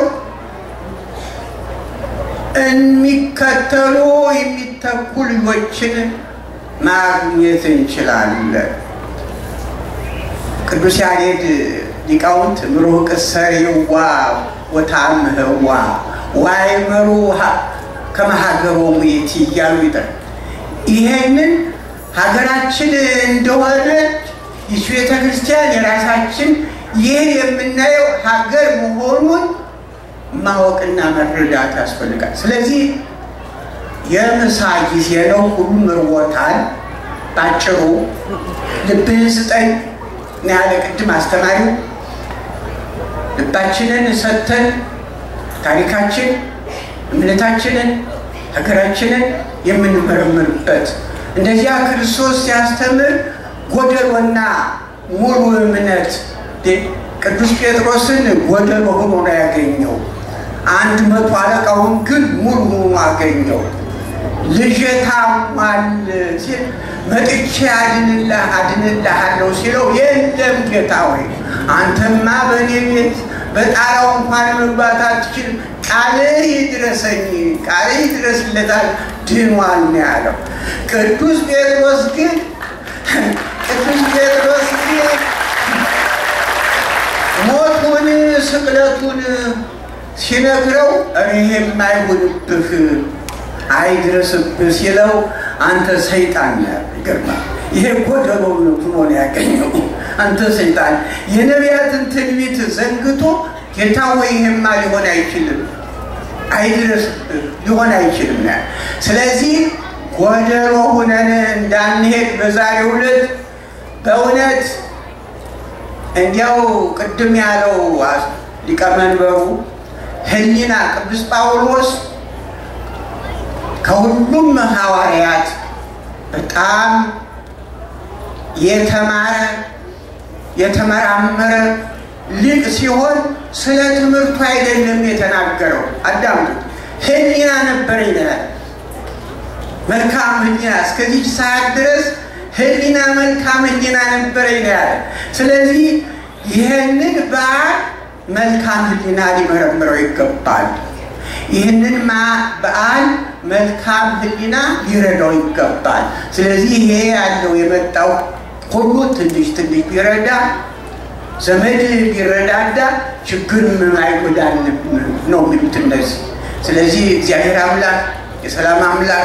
የሚከተሉ የሚተኩ ልጆችን ማግኘት እንችላለን። ቅዱስ ያሬድ ሊቃውንት ምሩቅ ሰሪዋ ወታምህዋ ዋይመሩ ከመሀገሮሙ የቲ እያሉ ይጠር ይሄንን ሀገራችን እንደሆነ ይች ቤተ ክርስቲያን የራሳችን ይህ የምናየው ሀገር መሆኑን ማወቅና መረዳት ያስፈልጋል። ስለዚህ የምሳ ጊዜ ነው። ሁሉም ርቦታል። ባጭሩ ልብህን ስጠኝ ነው ያለ ቅድም አስተማሪው። ልባችንን ሰጥተን ታሪካችን፣ እምነታችንን፣ ሀገራችንን የምንመረምርበት እንደዚያ ክርስቶስ ሲያስተምር ጎደሎና ሙሉ እምነት ቅዱስ ጴጥሮስን ጎደሎ ሆኖ ነው ያገኘው። አንድ መቶ አለቃውን ግን ሙሉ ሆኖ አገኘው። ልጄ ታሟል ሲል መጥቼ አድንልህ አድንልሃለሁ ሲለው የለም ጌታ ሆይ አንተማ በእኔ ቤት በጣራው እንኳን መግባት አትችልም። ቃልህ ይድረሰኝ፣ ቃልህ ይድረስለታል፣ ድኗል ነው ያለው። ቅዱስ ጴጥሮስ ግን ቅዱስ ጴጥሮስ ግን ሞቱን ስቅለቱን ሲነግረው ይሄ የማይሆንብህ አይድረስብህ ሲለው አንተ ሰይጣን ይገርማል። ይሄ ጎደሎ ሆኖ ነው ያገኘው። አንተ ሰይጣን የነቢያትን ትንቢት ዘንግቶ ጌታ ወይ ይሄማ ሊሆን አይችልም አይድረስብህ ሊሆን አይችልም ያ ስለዚህ ጎደሎ ሁነን እንዳንሄድ በዛሬው ዕለት በእውነት እንዲያው ቅድም ያለው ሊቀመንበሩ ሕሊና ቅዱስ ጳውሎስ ከሁሉም ሐዋርያት በጣም የተማረ የተመራመረ ሊቅ ሲሆን ስለ ትምህርቱ አይደለም የተናገረው። አዳምጡ። ሕሊና ነበረ ይላል። መልካም ሕሊና እስከዚህ ሰዓት ድረስ ሕሊና መልካም ሕሊና ነበረ ይላል። ስለዚህ ይህንን በዓል መልካም ሕሊና ሊመረምረው ይገባል። ይህንን በዓል መልካም ሕሊና ሊረዳው ይገባል። ስለዚህ ይሄ ያለው የመጣው ሁሉ ትንሽ ትንሽ ቢረዳ ዘመድ ቢረዳዳ ችግር ምን አይጎዳንም ነው የሚሉት እነዚህ። ስለዚህ እግዚአብሔር አምላክ የሰላም አምላክ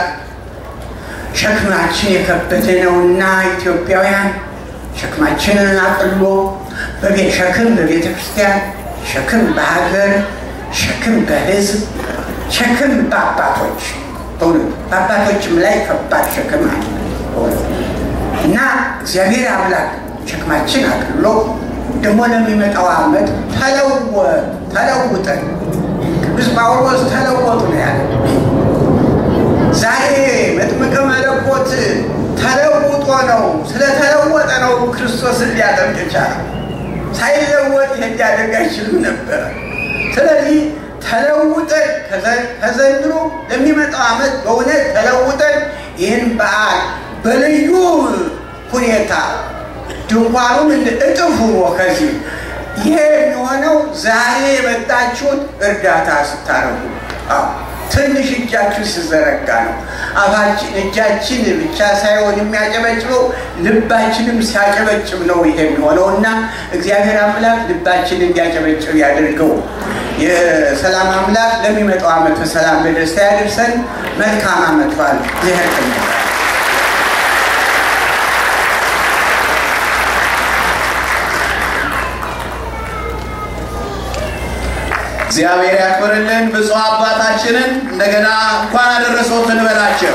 ሸክማችን የከበደ ነውና ኢትዮጵያውያን ሸክማችንን አቅሎ ሸክም በቤተ ክርስቲያን፣ ሸክም በሀገር፣ ሸክም በሕዝብ፣ ሸክም በአባቶች በእውነት በአባቶችም ላይ ከባድ ሸክም አለ እና እግዚአብሔር አምላክ ሸክማችን አቅሎ ደግሞ ለሚመጣው ዓመት ተለወ ተለውጠን ቅዱስ ጳውሎስ ተለወጡ ነው ያለ። ዛሬ መጥምቀ መለኮት ተለውጦ ነው ስለተለወጠ ነው ክርስቶስን ሊያጠምቅ የቻለው። ሳይለወጥ ይሄን ሊያደርግ አይችልም ነበረ። ስለዚህ ተለውጠን ከዘንድሮ ለሚመጣው ዓመት በእውነት ተለውጠን ይህን በዓል በልዩ ሁኔታ ድንኳኑም እንደ እጥፍ ሆኖ ከዚህ ይሄ የሚሆነው ዛሬ የመጣችሁት እርዳታ ስታረጉ ትንሽ እጃችሁ ሲዘረጋ ነው። አፋችን እጃችን ብቻ ሳይሆን የሚያጨበጭበው ልባችንም ሲያጨበጭብ ነው ይሄ የሚሆነው እና እግዚአብሔር አምላክ ልባችን እንዲያጨበጭብ ያደርገው። የሰላም አምላክ ለሚመጣው ዓመት በሰላም በደስታ ያደርሰን። መልካም ዓመት በዓል እግዚአብሔር እግዚአብሔር ያክብርልን። ብፁዕ አባታችንን እንደገና እንኳን አደረሰዎት እንበላቸው።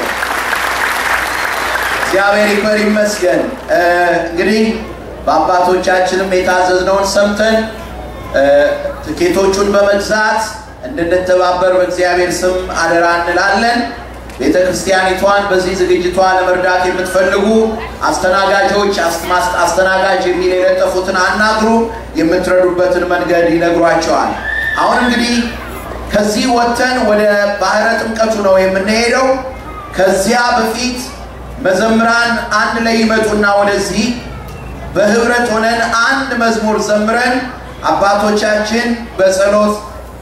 እግዚአብሔር ይክበር ይመስገን። እንግዲህ በአባቶቻችንም የታዘዝነውን ሰምተን ትኬቶቹን በመግዛት እንድንተባበር በእግዚአብሔር ስም አደራ እንላለን። ቤተ ክርስቲያኒቷን በዚህ ዝግጅቷ ለመርዳት የምትፈልጉ አስተናጋጆች አስተናጋጅ የሚል የለጠፉትን አናግሩ። የምትረዱበትን መንገድ ይነግሯቸዋል። አሁን እንግዲህ ከዚህ ወጥተን ወደ ባህረ ጥምቀቱ ነው የምንሄደው። ከዚያ በፊት መዘምራን አንድ ላይ ይመጡና ወደዚህ በህብረት ሆነን አንድ መዝሙር ዘምረን አባቶቻችን በጸሎት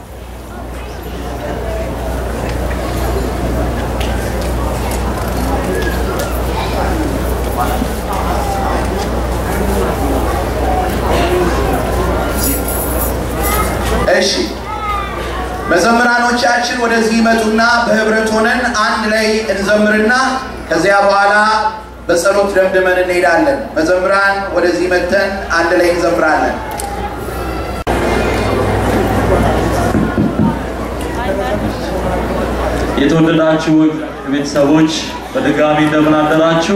እሺ መዘምራኖቻችን ወደዚህ ይመጡና በህብረት ሆነን አንድ ላይ እንዘምርና ከዚያ በኋላ በጸሎት ደምድመን እንሄዳለን። መዘምራን ወደዚህ መተን አንድ ላይ እንዘምራለን። የተወደዳችሁ ቤተሰቦች በድጋሚ እንደምን አደራችሁ?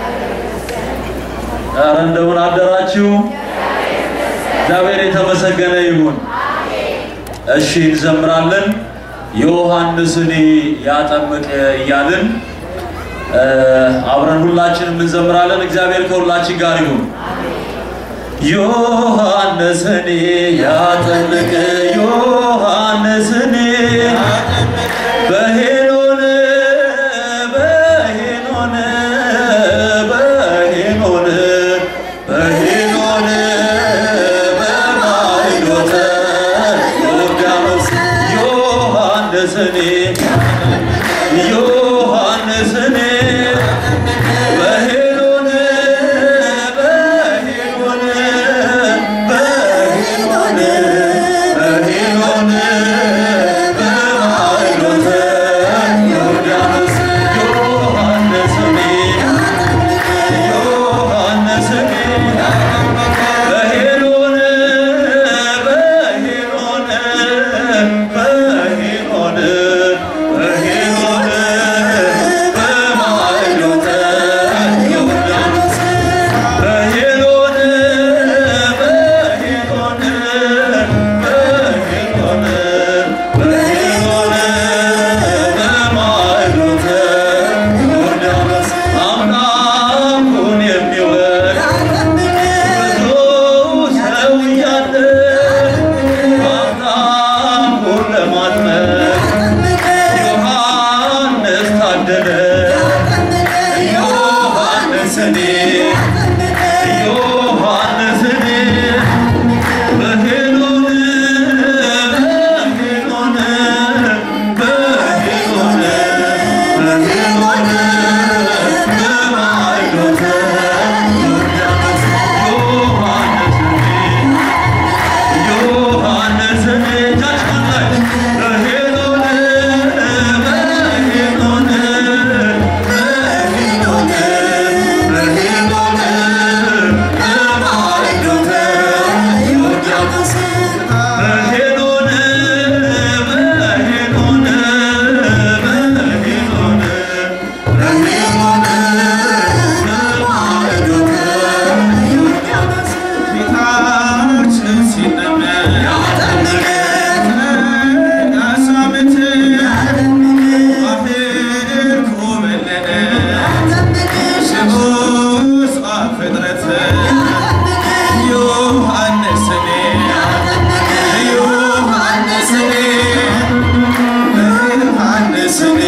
ኧረ እንደምን አደራችሁ? እግዚአብሔር የተመሰገነ ይሁን። እሺ እንዘምራለን። ዮሐንስን ያጠምቅ እያልን አብረን ሁላችንም እንዘምራለን። እግዚአብሔር ከሁላችን ጋር ይሁን። ዮሐንስን ያጠምቅ ዮሐንስን በሄኖን በሄኖን በሄኖን በሄኖን በማይዶተ ዮሐንስን ዮሐንስን በሄሎን በሄሎን በሄሎን በሄሎን በማይሎተ ዮርዳኖስ ዮሐንስን ዮሐንስን በሄሎን በሄሎን በሄሎን በሄሎን በማይሎተ ዮርዳኖስ በሄሎን በሄሎን በሄሎን በሄሎን በማይሎተ ዮርዳኖስ አምላኩን የሚወድ ብዙ ሰው እያለ አምላኩን ለማጥመቅ ዮሐንስ ታደለ ዮሐንስን ዮሐንስን በሄሎን በሄሎን በሄሎን በሄሎን በማይሎተ ዮርዳኖስ ዮሐንስን ዮሐንስን እጃችሁን ላይ በሄሎን በሄሎን በሄሎን በሄሎን በማይሎተ ዮርዳኖስ በሄሎን በሄሎን በሄሎን በሄሎን በማይሎተ ዮርዳኖስ ፊታችን ሲነመር ያሳምት ባህር ኮበለለ ስቡስ ፍጥረት ዮሐንስን ዮሐንስን ዮሐንስን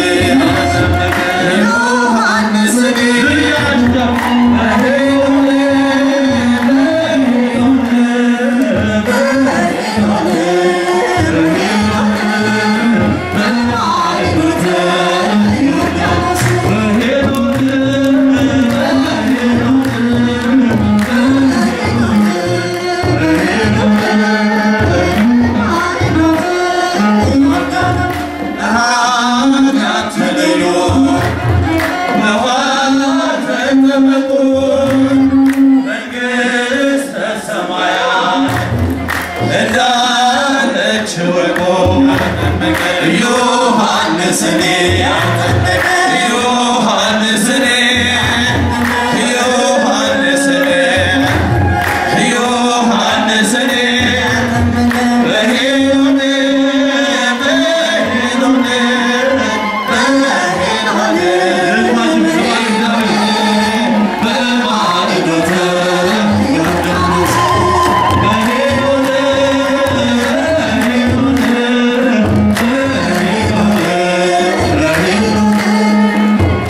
ተለዩ በኋላ ተጠመቁ መንግሥተ ሰማያት እንዳለች ወቁ ዮሐንስን ዮሐንስን ዮሐንስን ዮሐንስን በሄሎን በሄሎን በማይሎተ ዮርዳኖስ በሄሎን በሄሎን በሄሎን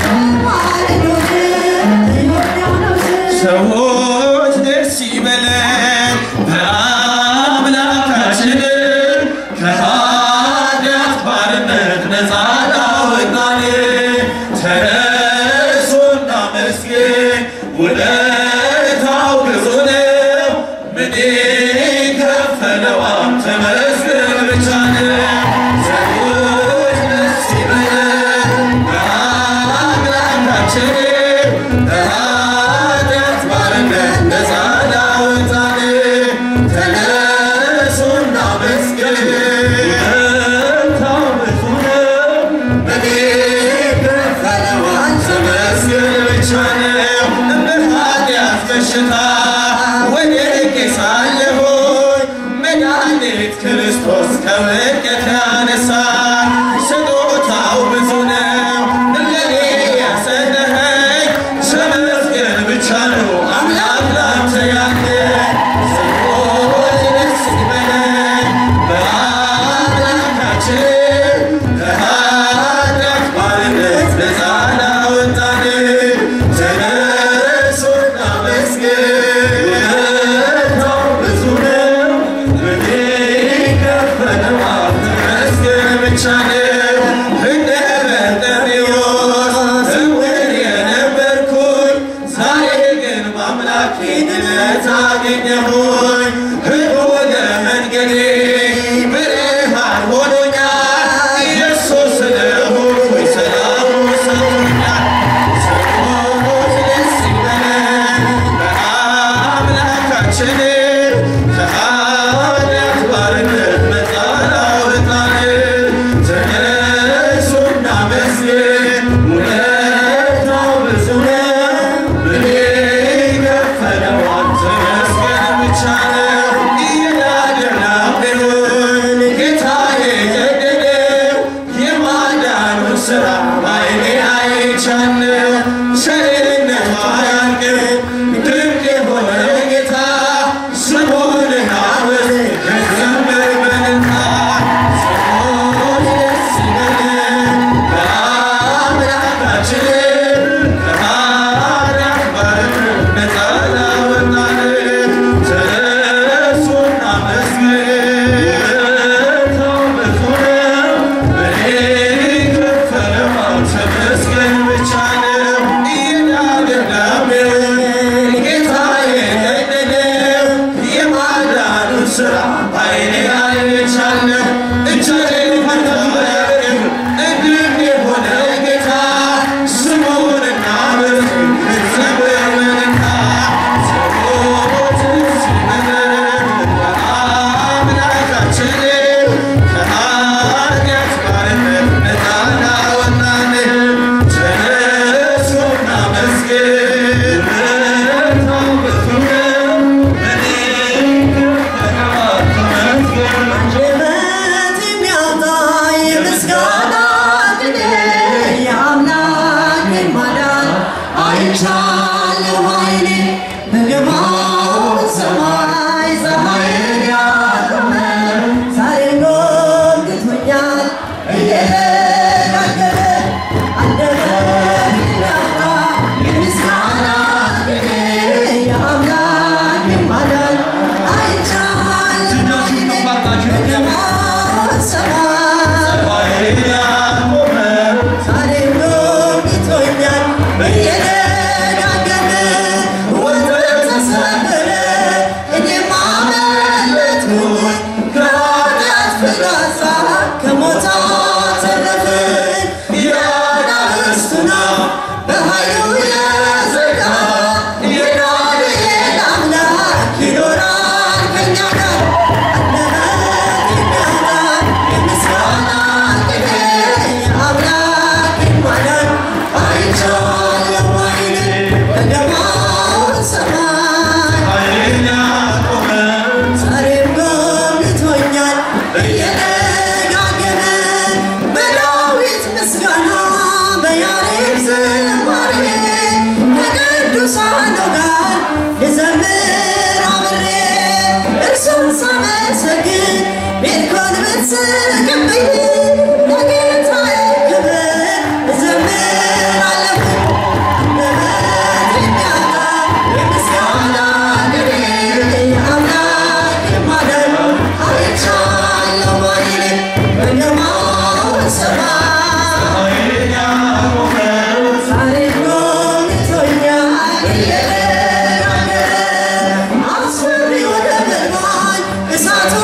ፍላጻ ከሞት አተረፈን የአናብስቱን አፍ በኃይሉ የዘጋ የዳንኤል አምላክ ይኖራል ከእኛ ጋር አንደበት የሚያወጣ የምስጋና ቅኔ የአምላክን ማዳን አይቻለሁ ዓይኔ በደማቅ ሰማይ ኃይልን ያቆመን ዛሬም ጎብኝቶኛል እየደጋገመ በዳዊት ምስጋና በያሬድ ዝማሬ ከቅዱሳኑ ጋር ልዘምር አብሬ እርሱን ሳመሰግን ቤልኮን ብትስቅብኝ ለጌታዬ ክብር እዘምራለሁ አንደበት የሚያወጣ የምስጋና ቅኔ የአምላክ ማዳን አይቻለሁ ዓይኔ በደማቅ ሰማይ ኃይልን ያቆመን ዛሬም ጎብኝቶኛል እየደጋገመ አስፈሪው ነበልባል እሳቱ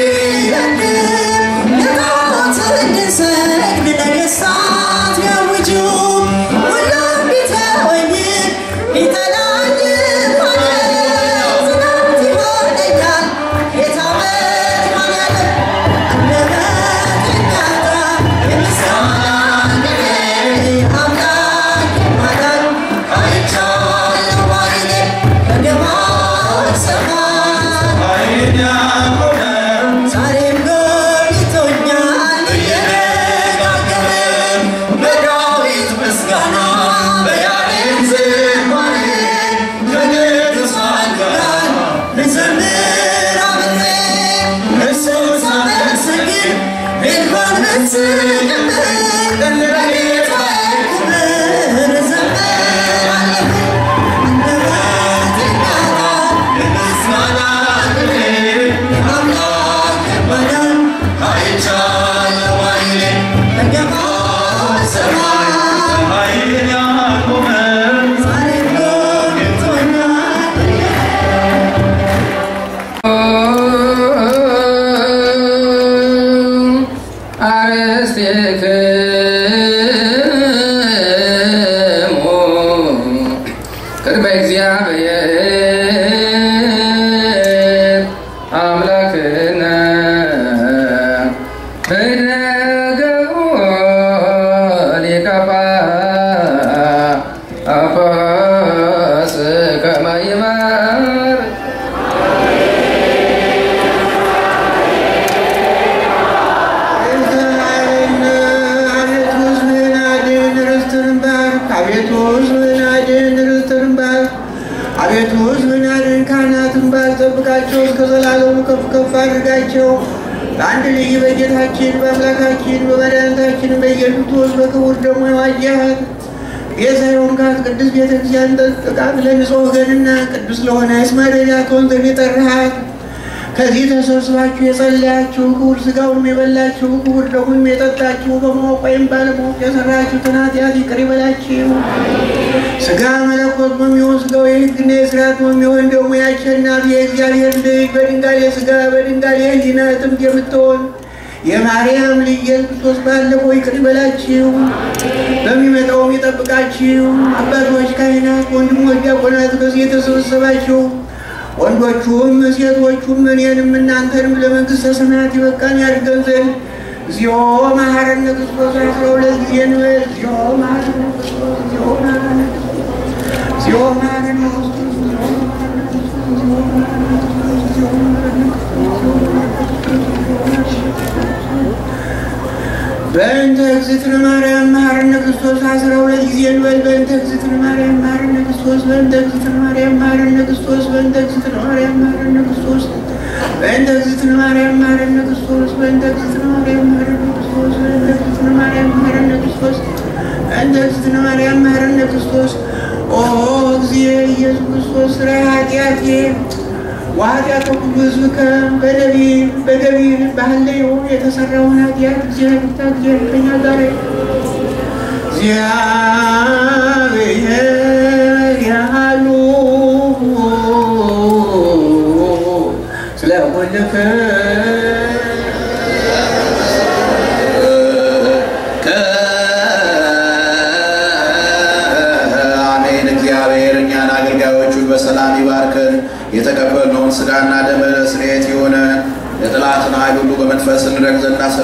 ቢነድም ለጣዖት እንድንሰግድ ነገሥታት ቢያውጁ ሁሉም ቢተወኝም ቢጠላኝም ማለት ጽናት ይሆነኛል ጌታ መድኃኔዓለም አንደበት የሚያወጣ የምስጋና ቅኔ የአምላክ ማዳን አይቻለሁ ዓይኔ በደማቅ ሰማይ ኃይልን ያቆመን ዛሬም ጎብኝቶኛል እየደጋገመ በዳዊት ምስጋና በያሬድ ዝማሬ ከቅዱሳን ጋር ልዘምር አብሬ እርሱን ሳመሰግን ቤልኮን ብትስቅብኝ ለጌታዬ ክብር እዘምራለሁ አንደበት የሚያወጣ የምስጋና ቅኔ የአምላክ ማዳን አይቻለሁ ዓይኔ በደማቅ ሰማይ ኃይልን ያቆመን ዛሬም ጎብኝቶኛል አርስትክሙ ቅድመ እግዚአብሔር አምላክነ በነገሩ ሊቀ ጳጳስ ከመ ይመር አቤቱ ሕዝብህን አድን፣ ርስትህን ባርክ። አቤቱ ሕዝብህን አድን፣ ካህናትን ባርክ፣ ጠብቃቸው፣ እስከ ዘላለሙ ከፍ ከፍ አድርጋቸው። በአንድ ልጅ በጌታችን በአምላካችን በመድኃኒታችን በኢየሱስ ክርስቶስ በክቡር ደግሞ የዋጃት ቤዛ የሆንካት ቅዱስ ቤተ ክርስቲያን ጠብቃት። ለንጹሕ ወገንና ቅዱስ ለሆነ ስመ ረዳት ትሆን ዘንድ የጠራሃት ከዚህ ተሰብስባችሁ የጸለያችሁ ክቡር ሥጋውን የበላችሁ ክቡር ደሙን የጠጣችሁ በማወቅ ወይም ባለማወቅ የሰራችሁትን ኃጢአት ይቅር ይበላችሁ። ሥጋ መለኮት በሚሆን ሥጋው የሕግና የሥርዓት በሚሆን ደግሞ የአሸናፊ የእግዚአብሔር ልጅ በድንጋሌ ሥጋ በድንጋሌ ሕሊና ጥምድ የምትሆን የማርያም ልጅ ኢየሱስ ክርስቶስ ባለፈው ይቅር ይበላችሁ፣ በሚመጣውም ይጠብቃችሁ። አባቶች፣ ካህናት፣ ወንድሞች፣ ዲያቆናት ከዚህ የተሰበሰባችሁ ወንዶቹም ሴቶቹም እኔንም እናንተንም ለመንግሥተ ሰማያት ይበቃን ያድርገን ዘንድ እግዚኦ መሐረነ ክርስቶስ አስራ ሁለት ጊዜ እንበል። እግዚኦ መሐረነ ክርስቶስ፣ እግዚኦ መሐረነ ክርስቶስ፣ እግዚኦ መሐረነ ክርስቶስ፣ እግዚኦ መሐረነ ክርስቶስ፣ እግዚኦ መሐረነ ክርስቶስ፣ እግዚኦ መሐረነ ክርስቶስ፣ እግዚኦ መሐረነ ክርስቶስ በእንተ እግዝእትነ ማርያም መሐረነ ክርስቶስ አስራ ሁለት ጊዜ እንበል። በእንተ እግዝእትነ ማርያም መሐረነ ክርስቶስ በእንተ እግዝእትነ ማርያም መሐረነ ክርስቶስ በእንተ እግዝእትነ ማርያም መሐረነ ክርስቶስ በእንተ እግዝእትነ ማርያም መሐረነ ክርስቶስ በእንተ እግዝእትነ ማርያም መሐረነ ክርስቶስ በእንተ እግዝእትነ ማርያም መሐረነ ክርስቶስ በእንተ እግዝእትነ ማርያም መሐረነ ክርስቶስ ኦ እግዚእ ኢየሱስ ክርስቶስ ስራ ኃጢአቴ ወኃጢአተ ኩሉ ሕዝብ በነቢብ በገቢር በሐሌዮ የተሰራውን ኃጢአት እግዚአብሔር ፍታ እግዚአብሔር ከእኛ ጋር እግዚአብሔር ያሉ ስለ ሁልክ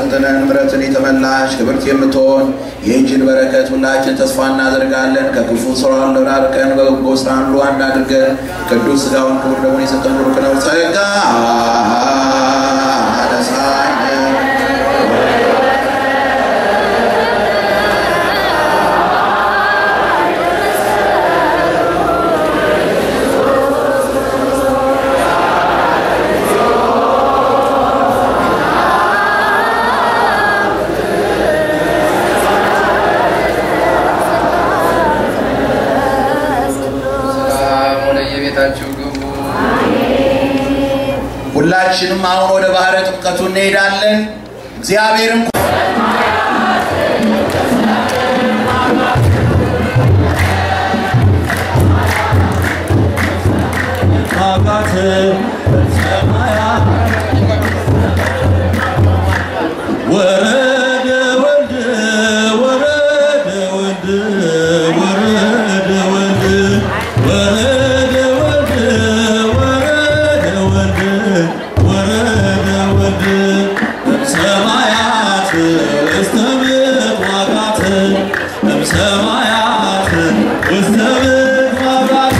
ፈጥነን ምሕረትን የተመላሽ ክብርት የምትሆን ይህችን በረከት ሁላችን ተስፋ እናደርጋለን። ከክፉ ስራ ራርቀን በበጎ ስራ ሁሉ አንድ አድርገን ቅዱስ ሥጋውን ክቡር ደሙን የሰጠን ሩቅ ነው ጸጋ አነሳን ሰላም ወደ የቤታችሁ ግቡ። ሁላችንም አሁን ወደ ባህረ ጥምቀቱ እንሄዳለን። እግዚአብሔርም ማጋት በሰማያት ወረደ ወልድ ወረደ ወልድ ወረደ ወልድ ወረደ ወልድ ወረደ ወልድ ወረደ ወልድ እምሰማያት ውስተ ምድር ማጋት እምሰማያት ውስተ ምድር ማጋት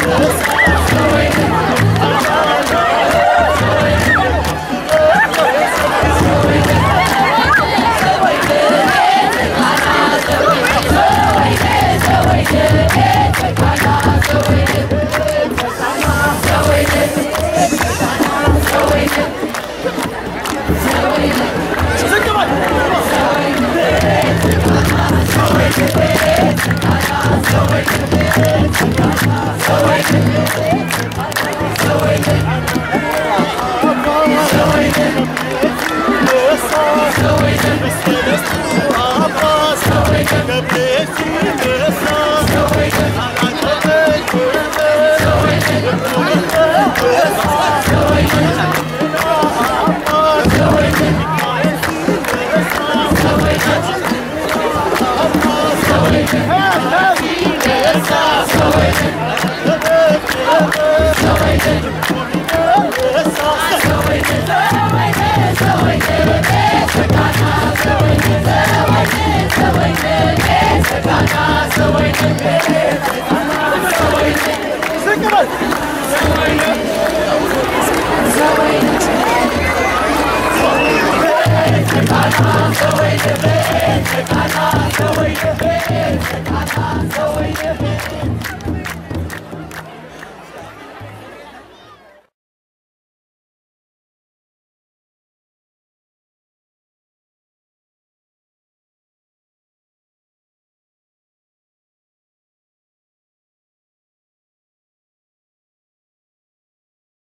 Thank So